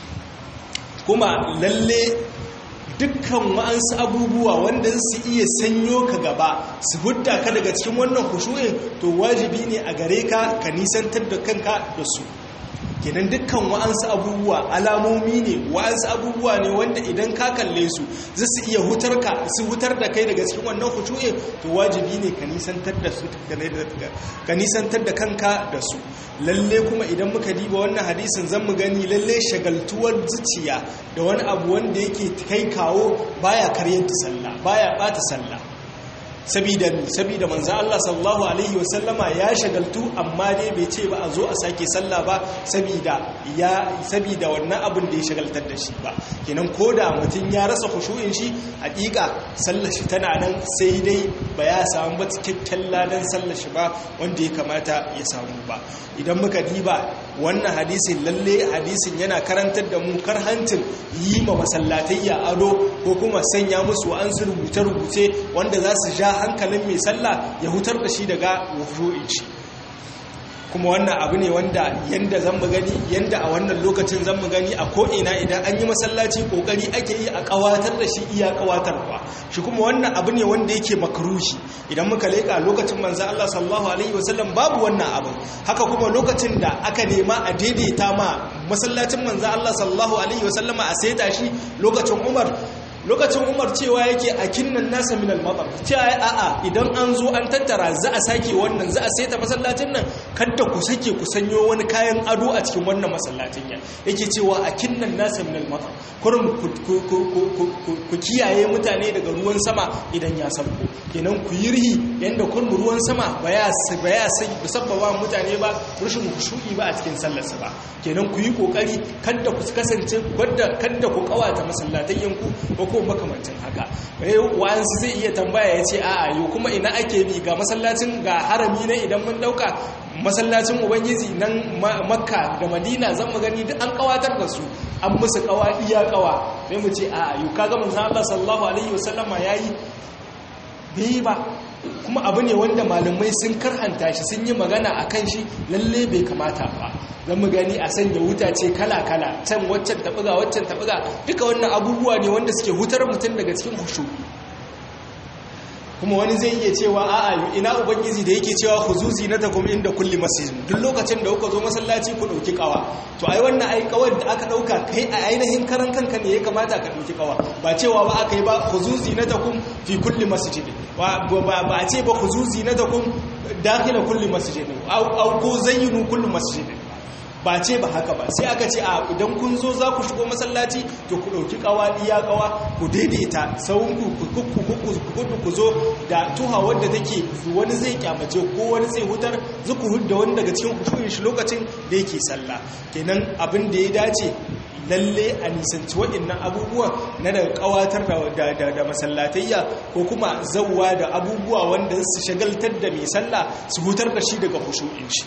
kuma lalle dukkan wa'ansu abubuwa wanda su iya sanyo ka gaba su hudda ka daga cikin wannan khushu'in to wajibi ne a gare ka ka nisantar da kanka da su kenan dukkan wa'ansu abubuwa alamomi ne wa'ansu abubuwa ne wanda idan ka kalle su za su iya hutar ka su hutar da kai daga cikin wannan hutu'e to wajibi ne ka nisantar da su ka nisantar da kanka da su lalle kuma idan muka diba wannan hadisin zan mu gani lalle shagaltuwar zuciya da wani abu wanda yake kai kawo baya karyar da sallah baya bata sallah sabida sabida manzo Allah sallallahu alaihi wasallama ya shagaltu amma dai bai ce ba a zo a sake sallah ba sabida ya sabida wannan abin da ya shagaltar da shi ba kenan koda mutum ya rasa khushu'in shi hakika sallar shi tana nan sai dai ba ya samu ba cikakken ladan sallar shi ba wanda ya kamata ya samu ba idan muka diba wannan hadisin lalle hadisin yana karantar da mu karhancin yi ma masallatayya ado ko kuma sanya musu an su rubuce-rubuce wanda za su ja hankalin mai sallah ya hutar da shi daga wufu'in shi kuma wannan abu ne wanda yanda zan mu gani yanda a wannan lokacin zan mu gani a ko'ina idan an yi masallaci kokari ake yi a kawatar da shi iya kawatarwa shi kuma wannan abu ne wanda yake makarushi idan muka leka lokacin manzan Allah sallallahu alaihi wasallam babu wannan abu haka kuma lokacin da aka nema a daidaita ma masallacin manzan Allah sallallahu alaihi wasallama a saita shi lokacin Umar lokacin umar cewa yake a kinnan nasa min al-matar cewa a'a idan an zo an tattara za a sake wannan za a saita masallacin nan kada ku sake ku sanyo wani kayan ado a cikin wannan masallacin ya yake cewa a kinnan nasa min al-matar kurum ku kiyaye mutane daga ruwan sama idan ya sauko kenan ku yi rihi yanda kurum ruwan sama ba ya ba ya sabbaba mutane ba rushin kushu'i ba a cikin sallarsa ba kenan ku yi kokari kada ku kasance kada ku kawata masallatayyan ku ko ko makamancin haka wa'ansu zai iya tambaya ya ce a'a yau kuma ina ake bi ga masallacin ga harami na idan mun dauka masallacin ubangiji nan makka da madina zan mu gani duk an kawatar da su an musu kawa iya kawa sai mu ce a'a yau kaga manzon Allah sallallahu alaihi wasallama yayi bai ba kuma abu ne wanda malamai sun karhanta shi sun yi magana a kan shi lalle bai kamata ba zan mu gani a sanya wuta ce kala-kala can waccan taɓuga waccan taɓuga duka wannan abubuwa ne wanda suke hutar mutum daga cikin hushu kuma wani zai iya cewa a'a ina ubangiji da yake cewa huzuzi na takum inda kulli masjid duk lokacin da kuka zo masallaci ku dauki kawa to ai wannan ai kawar da aka dauka kai a ainihin karan kanka ne ya kamata ka dauki kawa ba cewa ba aka yi ba huzuzi na takum fi kulli masjid ba ba a ce ba huzuzi na takum dakhila kulli masjid au ko zayyinu kulli masjid ba ce ba haka ba sai aka ce a idan kun zo za ku shigo masallaci to ku ɗauki kawa iya kawa ku daidaita sauran ku ku zo da tuha wadda take wani zai kyamace ko wani zai hutar zuku hudda wani daga cikin kushurin shi lokacin da yake sallah kenan abin da ya dace lalle a nisanci waɗannan abubuwan na daga ƙawatar da masallatayya ko kuma zauwa da abubuwa wanda su shagaltar da mai sallah su hutar da shi daga hushu'in shi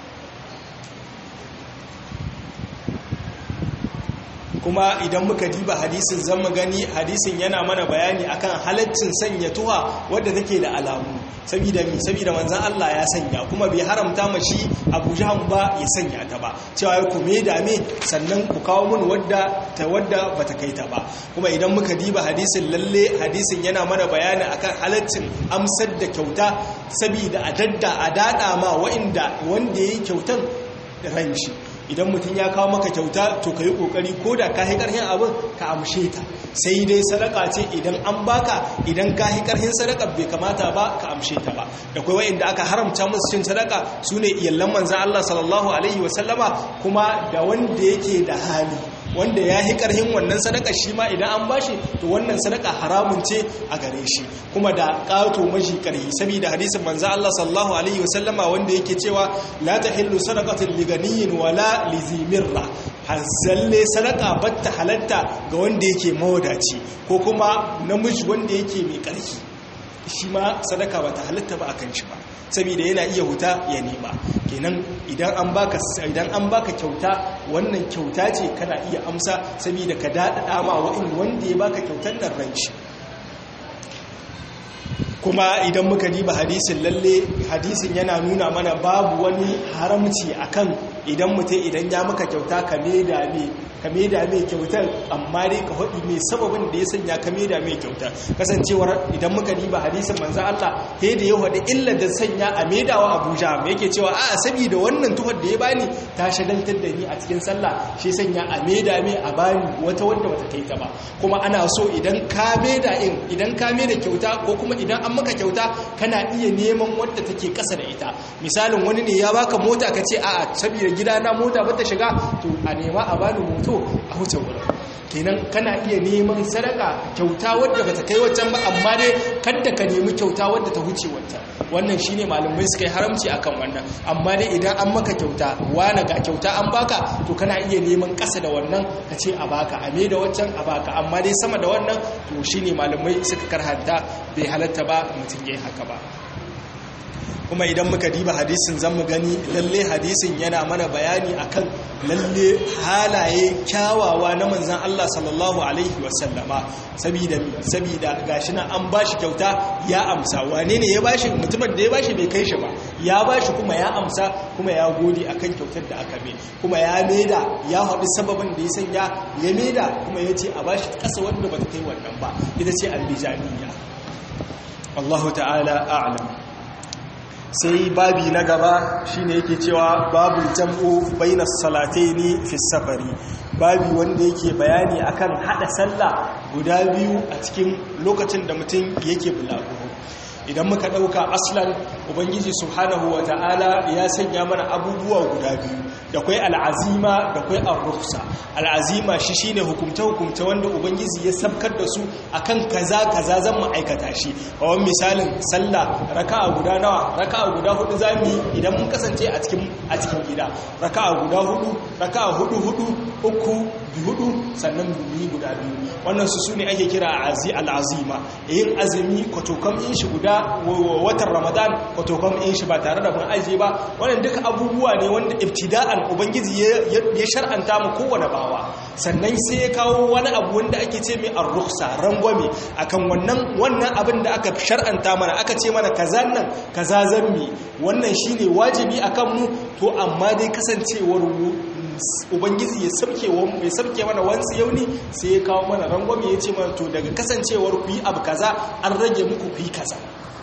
kuma idan muka diba hadisin zan mu gani hadisin yana mana bayani akan halaccin sanya tuha wadda take da alamu saboda mi saboda manzon Allah ya sanya kuma bai haramta ma shi Abu Jahm ba ya sanya ta ba cewa ya kume da me sannan ku kawo mun wadda ta wadda bata kai ta ba kuma idan muka diba hadisin lalle hadisin yana mana bayani akan halaccin amsar da kyauta saboda a dadda a dada ma wa'inda wanda yayi kyautan ran shi idan mutum ya kawo maka kyauta to ka yi ƙoƙari ko da ka yi ƙarfin abin ka amshe ta sai dai sadaka ce idan an baka idan ka yi ƙarfin sadaka bai kamata ba ka amshe ta ba da kai wa'inda aka haramta musu cin sadaka su ne iyallan manzan Allah sallallahu alaihi wasallama kuma da wanda yake da hali wanda ya yi ƙarhin wannan sadaka shi ma idan an bashi to wannan sadaka haramun ce a gare shi kuma da ƙato mashi ƙarhi saboda hadisin manzo Allah sallallahu alaihi wasallama wanda yake cewa la tahillu sadaqatul liganiyin wala lizimirra hasalle sadaka batta halatta ga wanda yake mawadaci ko kuma namiji wanda yake mai ƙarfi shi ma sadaka bata halatta ba akan shi ba saboda yana iya huta ya nema kenan idan an baka idan an baka kyauta wannan kyauta ce kana iya amsa saboda ka dadada ma wa'in wanda ya baka kyautar nan ran shi kuma idan muka diba hadisin lalle hadisin yana nuna mana babu wani haramci akan idan mutum idan ya maka kyauta ka da me ka da mai kyautar amma dai ka haɗi mai sababin da ya sanya ka da mai kyautar kasancewar idan muka diba hadisin manzan Allah he da ya haɗi illa da sanya a maidawa Abuja mai yake cewa a saboda wannan tuhar da ya bani ta shagaltar da ni a cikin sallah shi sanya a maida mai a bani wata wanda bata kai ta ba kuma ana so idan ka maida in idan ka maida kyauta ko kuma idan an maka kyauta kana iya neman wadda take kasa da ita misalin wani ne ya baka mota ka ce a'a saboda gidana mota bata shiga to a nema a bani moto a wuce wurin kenan kana iya neman sadaka kyauta wadda bata kai waccan ba amma dai kadda ka nemi kyauta wadda ta huce waccan wannan shine malamai suka yi haramci akan wannan amma dai idan an maka kyauta wani ga kyauta an baka to kana iya neman ƙasa da wannan ka ce a baka a me da waccan a baka amma dai sama da wannan to shine malamai suka karhanta bai halatta ba mutum yayi haka ba kuma idan muka diba hadisin zan mu gani lalle hadisin yana mana bayani akan lalle halaye kyawawa na manzan Allah sallallahu alaihi wasallama sabida sabida gashi na an bashi kyauta ya amsa wane ne ya bashi mutumin da ya bashi bai kai shi ba ya bashi kuma ya amsa kuma ya gode akan kyautar da aka mai kuma ya maida ya haɗu sababin da ya sanya ya maida kuma ya ce a bashi ƙasa wanda bata kai wannan ba ita ce albijaniya Allahu ta'ala a'lam sai babi na gaba shine yake cewa babu jam'u bainas salataini fi safari babi wanda yake bayani akan hada sallah guda biyu a cikin lokacin da mutum yake bulaguro idan muka dauka aslan ubangiji subhanahu wata'ala ya sanya mana abubuwa guda biyu da kwai al'azima da kwai ar-rukhsa al'azima shi shine hukumta hukumta wanda ubangiji ya sabkar da su akan kaza kaza zan mu aikata shi kawan misalin sallah raka'a guda nawa raka'a guda hudu zamu yi idan mun kasance a cikin a cikin gida raka'a guda hudu raka'a hudu hudu uku bi hudu sannan bi guda biyu wannan su sune ake kira azi al'azima yin azumi kwatokam in shi guda watan ramadan kwatokam in shi ba tare da mun aje ba wannan duka abubuwa ne wanda ibtida'an ubangiji ya shar'anta mu kowane bawa sannan sai ya kawo wani abu wanda ake ce mai ar-rukhsa rangwame akan wannan wannan abin da aka shar'anta mana aka ce mana kaza nan kaza zammi wannan shine wajibi akan mu to amma dai kasancewar ubangiji ya sabke ya sabke mana wansu yauni sai ya kawo mana rangwame ya ce mana to daga kasancewar ku yi abu kaza an rage muku ku yi kaza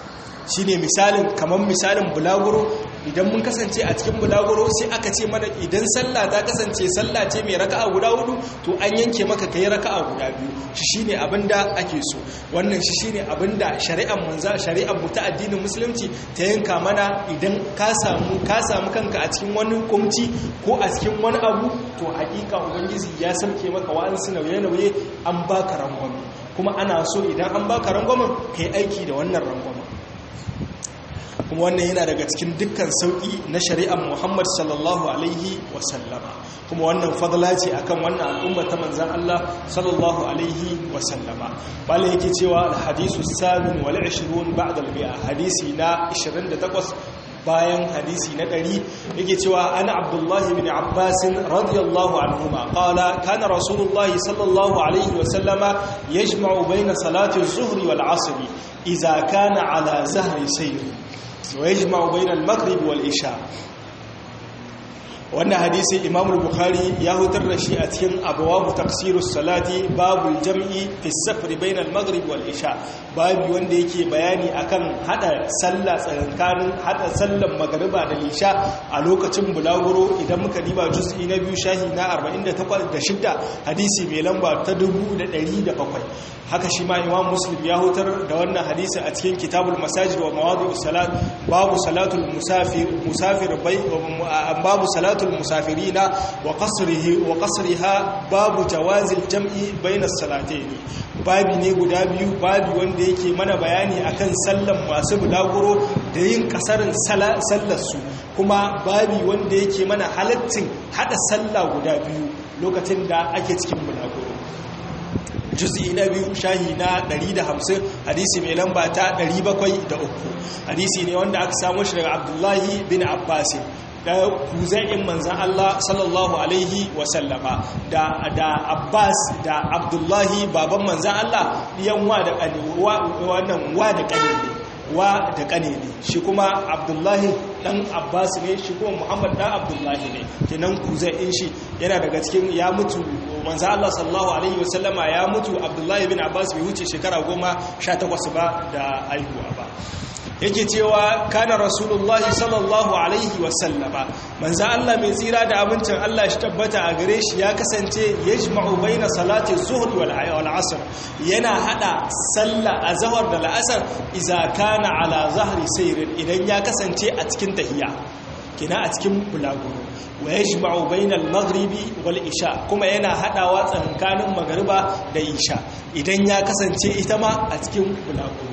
shine misalin kamar misalin bulaguro idan mun kasance a cikin bulaguro sai aka ce mana idan sallah ta kasance sallah ce mai raka'a guda hudu to an yanke maka kai raka'a guda biyu shi shine abinda ake so wannan shi shine abinda shari'ar manza shari'ar mu ta addinin musulunci ta yanka mana idan ka samu ka samu kanka a cikin wani kumci ko a cikin wani abu to hakika ubangiji ya sauke maka wa'ansu nauye-nauye an baka rangwame kuma ana so idan an baka rangwamen kai aiki da wannan rangwamen kuma wannan yana daga cikin dukkan sauƙi na shari'ar muhammad sallallahu alaihi wasallama kuma wannan fadla ce akan wannan al'umma ta manzan Allah sallallahu alaihi wasallama bala yake cewa alhadisu samin wal 20 ba'da al-bi'a hadisi na 28 bayan hadisi na ɗari yake cewa ana abdullahi bin abbasin radiyallahu anhuma qala kana rasulullahi sallallahu alaihi wasallama yajma'u bayna salati az-zuhri wal 'asri idza kana ala zahri sayr ويجمع بين المغرب والإشاء wannan hadisi imam bukhari ya hutar da shi a cikin abawabu tafsirus salati babul jam'i fi safri bainal maghrib wal isha babu wanda yake bayani akan hada sallah tsakankanin hada sallan magriba da isha a lokacin bulaguro idan muka diba juz'i na biyu shahi na 48 da shidda hadisi mai lamba ta 1107 haka shi ma imam muslim ya hutar da wannan hadisi a cikin kitabul masajid wa mawadi'us salat babu salatul musafir musafir bai babu salatul musafirina wa qasrihi wa qasriha babu jawazil jam'i bainas salatayn babi ne guda biyu babi wanda yake mana bayani akan sallan masu bulaguro da yin kasarin sallar su kuma babi wanda yake mana halaccin hada sallah guda biyu lokacin da ake cikin bulaguro juz'i na biyu shahi na 150 hadisi mai lamba ta 703 hadisi ne wanda aka samu shi daga abdullahi bin abbas da kuzain manzan Allah sallallahu alaihi wasallama da da abbas da abdullahi baban manzan Allah yan wa da kane wannan wa da kane ne wa da kane ne shi kuma abdullahi dan abbas ne shi kuma muhammad dan abdullahi ne kenan kuzain shi yana daga cikin ya mutu manzo Allah sallallahu alaihi wasallama ya mutu Abdullahi bin Abbas bai wuce shekara goma sha takwas ba da aihuwa ba yake cewa kana rasulullahi sallallahu alaihi wasallama manzo Allah mai tsira da abincin Allah shi tabbata a gare shi ya kasance yajma'u baina salati zuhri wal asr yana hada sallah azhar da al'asr idza kana ala zahri sayrin idan ya kasance a cikin tahiya kina a cikin bulaguro wa yajma'u bainal maghribi wal isha kuma yana hadawa tsakanin magariba da isha idan ya kasance ita ma a cikin bulaguro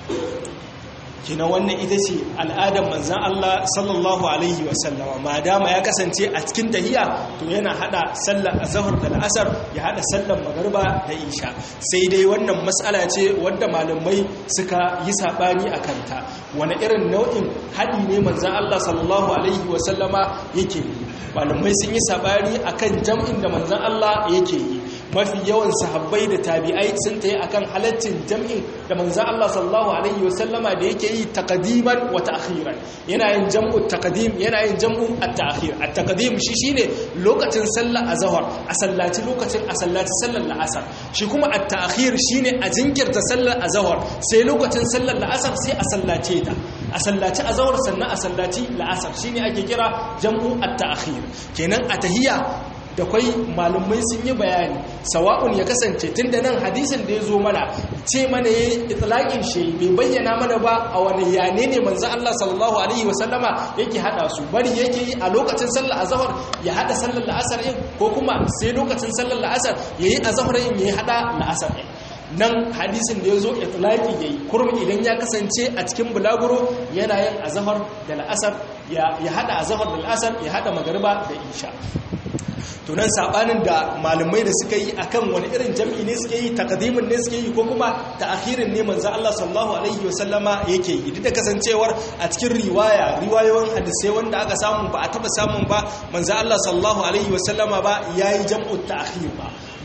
kina wannan ita ce al'adar manzan Allah sallallahu alaihi wasallama ma dama ya kasance a cikin tahiya to yana hada sallar azhar da al'asar ya hada sallar magariba da isha sai dai wannan matsala ce wadda malamai suka yi sabani a kanta wani irin nau'in hadi ne manzan Allah sallallahu alaihi wasallama yake yi malamai sun yi sabani akan jam'in da manzan Allah yake yi mafi yawan sahabbai da tabi'ai sun tayi akan halaccin jam'in da manzan Allah sallallahu alaihi wasallama da yake yi taqdiman wa ta'khiran yana yin jam'u taqdim yana yin jam'u at-ta'khir at-taqdim shi shine lokacin sallar azhar a sallaci lokacin a sallaci sallar la'asar shi kuma at-ta'khir shine a jinkirta sallar azhar sai lokacin sallar la'asar sai a sallace ta a sallaci azhar sannan a sallaci la'asar shine ake kira jam'u at-ta'khir kenan a tahiyya da kwai malumai sun yi bayani sawa'un ya kasance tun da nan hadisin da ya zo mana ce mana ya yi itilaƙin shi bai bayyana mana ba a wani yane ne manzo Allah sallallahu alaihi wasallama yake hada su bari yake yi a lokacin sallar azhar ya hada sallar la'asar yin ko kuma sai lokacin sallar la'asar yayi azhar yin ya hada la'asar yin nan hadisin da ya zo itilaki ya yi kurmi idan ya kasance a cikin bulaguro yana yin azahar da la'asar ya hada azahar da la'asar ya hada magariba da isha tunan sabanin da malamai da suka yi akan wani irin jam'i ne suke yi takadimin ne suke yi ko kuma ta'akhirin ne manzo Allah sallallahu alaihi wasallama yake yi duk da kasancewar a cikin riwaya riwayoyin hadisai wanda aka samu ba a taba samun ba manzo Allah sallallahu alaihi wasallama ba yayi jam'u ta'khir ba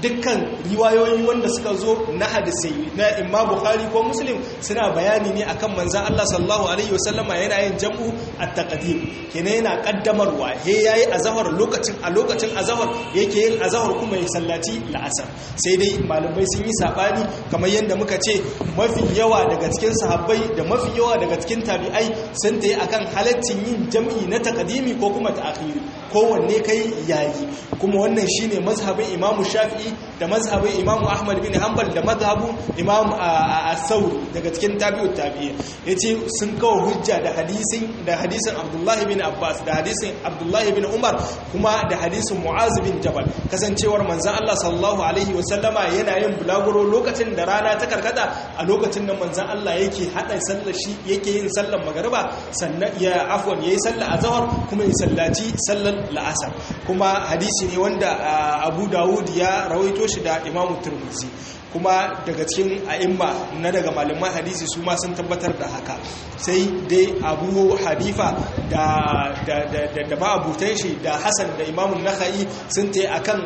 dukkan riwayoyi wanda suka zo na hadisai na imma bukhari ko muslim suna bayani ne akan manzan Allah sallallahu alaihi wasallama yana yin jam'u at-taqdim kenan yana kaddamarwa he yayi azhar lokacin a lokacin azhar yake yin azhar kuma ya sallaci la'asar sai dai malamai sun yi sabani kamar yadda muka ce mafi yawa daga cikin sahabbai da mafi yawa daga cikin tabi'ai sun tayi akan halaccin yin jam'i na taqdimi ko kuma ta'khiri kowanne kai yayi kuma wannan shine mazhabin imamu shafi'i da mazhabin imamu ahmad bin hanbal da mazhabin imamu as-sauri daga cikin tabi'ut tabi'i yace sun kawo hujja da hadisin da hadisin abdullahi bin abbas da hadisin abdullahi bin umar kuma da hadisin mu'az bin jabal kasancewar manzon Allah sallallahu alaihi wasallama yana yin bulaguro lokacin da rana ta karkata a lokacin da manzon Allah yake hada sallar shi yake yin sallar magariba sannan ya afwan yayi sallar azhar kuma ya sallaci sallar la'asar kuma hadisi ne wanda Abu Dawud ya rawaito shi da Imam Tirmidhi kuma daga cikin a'imma na daga malaman hadisi su ma sun tabbatar da haka sai dai abu hanifa da da da da ma'abutan shi da hasan da imamun nakhai sun tayi akan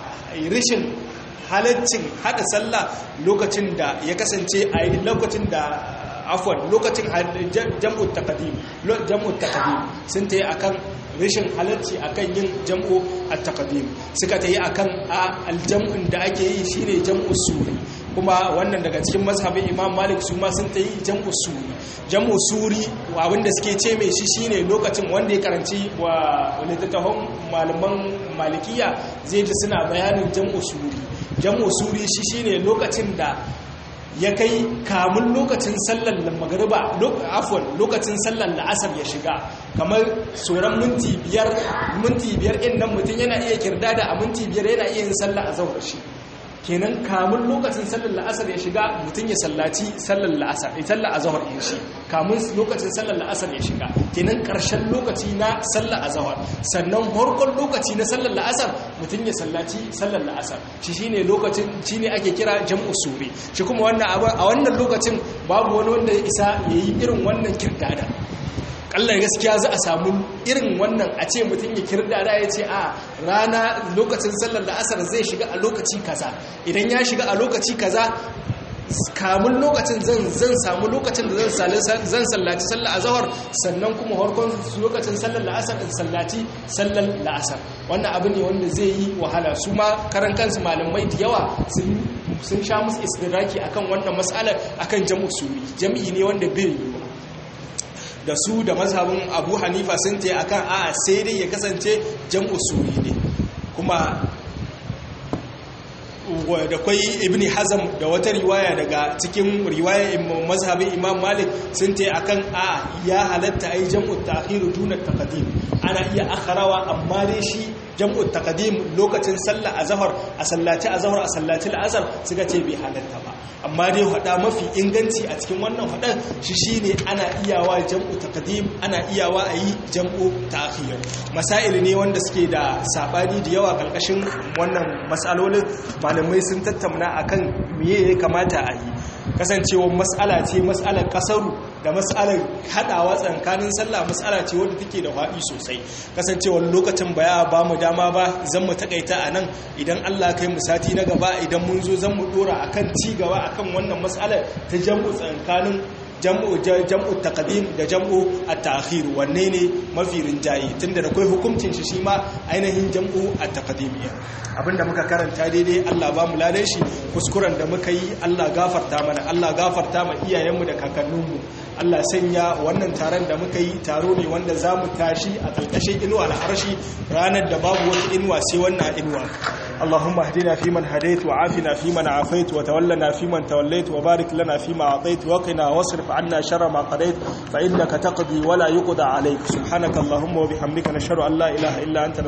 rishin halaccin hada sallah lokacin da ya kasance a lokacin da afwan lokacin jam'u taqdim jam'u taqdim sun tayi akan rashin halarci akan yin jam'u at-taqdim suka tayi akan aljam'un da ake yi shine jam'u suri kuma wannan daga cikin mazhabin Imam Malik su ma sun tayi jam'u suri jam'u suri abinda suke ce mai shi shine lokacin wanda ya karanci wa littattafan malaman malikiya zai ji suna bayanin jam'u suri jam'u suri shi shine lokacin da ya kai kamun lokacin sallar magariba afon lokacin sallar la'asar ya shiga kamar tsoron minti biyar minti biyar in nan mutum yana iya kirdada a minti biyar yana iya yin sallar a zaura shi kenan kamun lokacin sallar la'asar ya shiga mutum ya sallaci sallar la'asar ya sallar azahar ya shi kamun lokacin sallar la'asar ya shiga kenan karshen lokaci na sallar azahar sannan harkon lokaci na sallar la'asar mutum ya sallaci sallar la'asar shi shine lokacin shine ake kira jam'u suri shi kuma wannan a wannan lokacin babu wani wanda ya isa yayi irin wannan kirdada kallar gaskiya za a samu irin wannan a ce mutum ya kirdada ya ce a rana lokacin sallar la'asar zai shiga a lokaci kaza idan ya shiga a lokaci kaza kamun lokacin zan samu lokacin da zan sallaci sallar azahar sannan kuma harkon lokacin sallar la'asar in sallaci sallar la'asar wannan abu ne wanda zai yi wahala su ma karan kansu malamai da yawa sun sha musu istiraki akan wannan matsalar akan jam'u suri jam'i ne wanda bai yi da su da mazhabin abu hanifa sun ta akan a sai dai ya kasance jam'u suri ne kuma da kwai ibn hazam da wata riwaya daga cikin riwaya mazhabin imam malik sun ta akan a ya halatta ai jam'u ta'khir duna taqdim ana iya akharawa amma dai shi jam'u taqdim lokacin sallah azhar a sallaci azhar a sallaci al'asr suka ce bai halatta ba amma dai hada mafi inganci a cikin wannan hadan shi shine ana iyawa jam'u taqdim ana iyawa ayi jam'u ta'khir masail ne wanda suke da sabani da yawa karkashin wannan masalolin malamai sun tattauna akan miye ya kamata a yi kasancewar mas'ala ce mas'alar kasaru da mas'alar hadawa tsakanin sallah mas'ala ce wadda take da faɗi sosai kasancewar lokacin baya ba mu dama ba zan mu takaita a nan idan Allah kai mu sati na gaba idan mun zo zan mu dora akan ci gaba akan wannan mas'alar ta jam'u tsakanin jam'u jam'u taqdim da jam'u at-ta'khir wanne ne mafi rinjaye tunda da kai hukuncin shi shi ma ainihin jam'u at-taqdim abinda muka karanta daidai Allah ba mu ladan shi kuskuren da muka yi Allah gafarta mana Allah gafarta ma iyayenmu da kakanninmu Allah sanya wannan taron da muka yi taro ne wanda za mu tashi a ƙarƙashin inuwa al'arshi ranar da babu wata inuwa sai wannan inuwa اللهم اهدنا فيمن هديت وعافنا فيمن عافيت وتولنا فيمن توليت وبارك لنا فيما أعطيت وقنا واصرف عنا شر ما قضيت فإنك تقضي ولا يقضى عليك سبحانك اللهم وبحمدك نشهد أن لا إله إلا أنت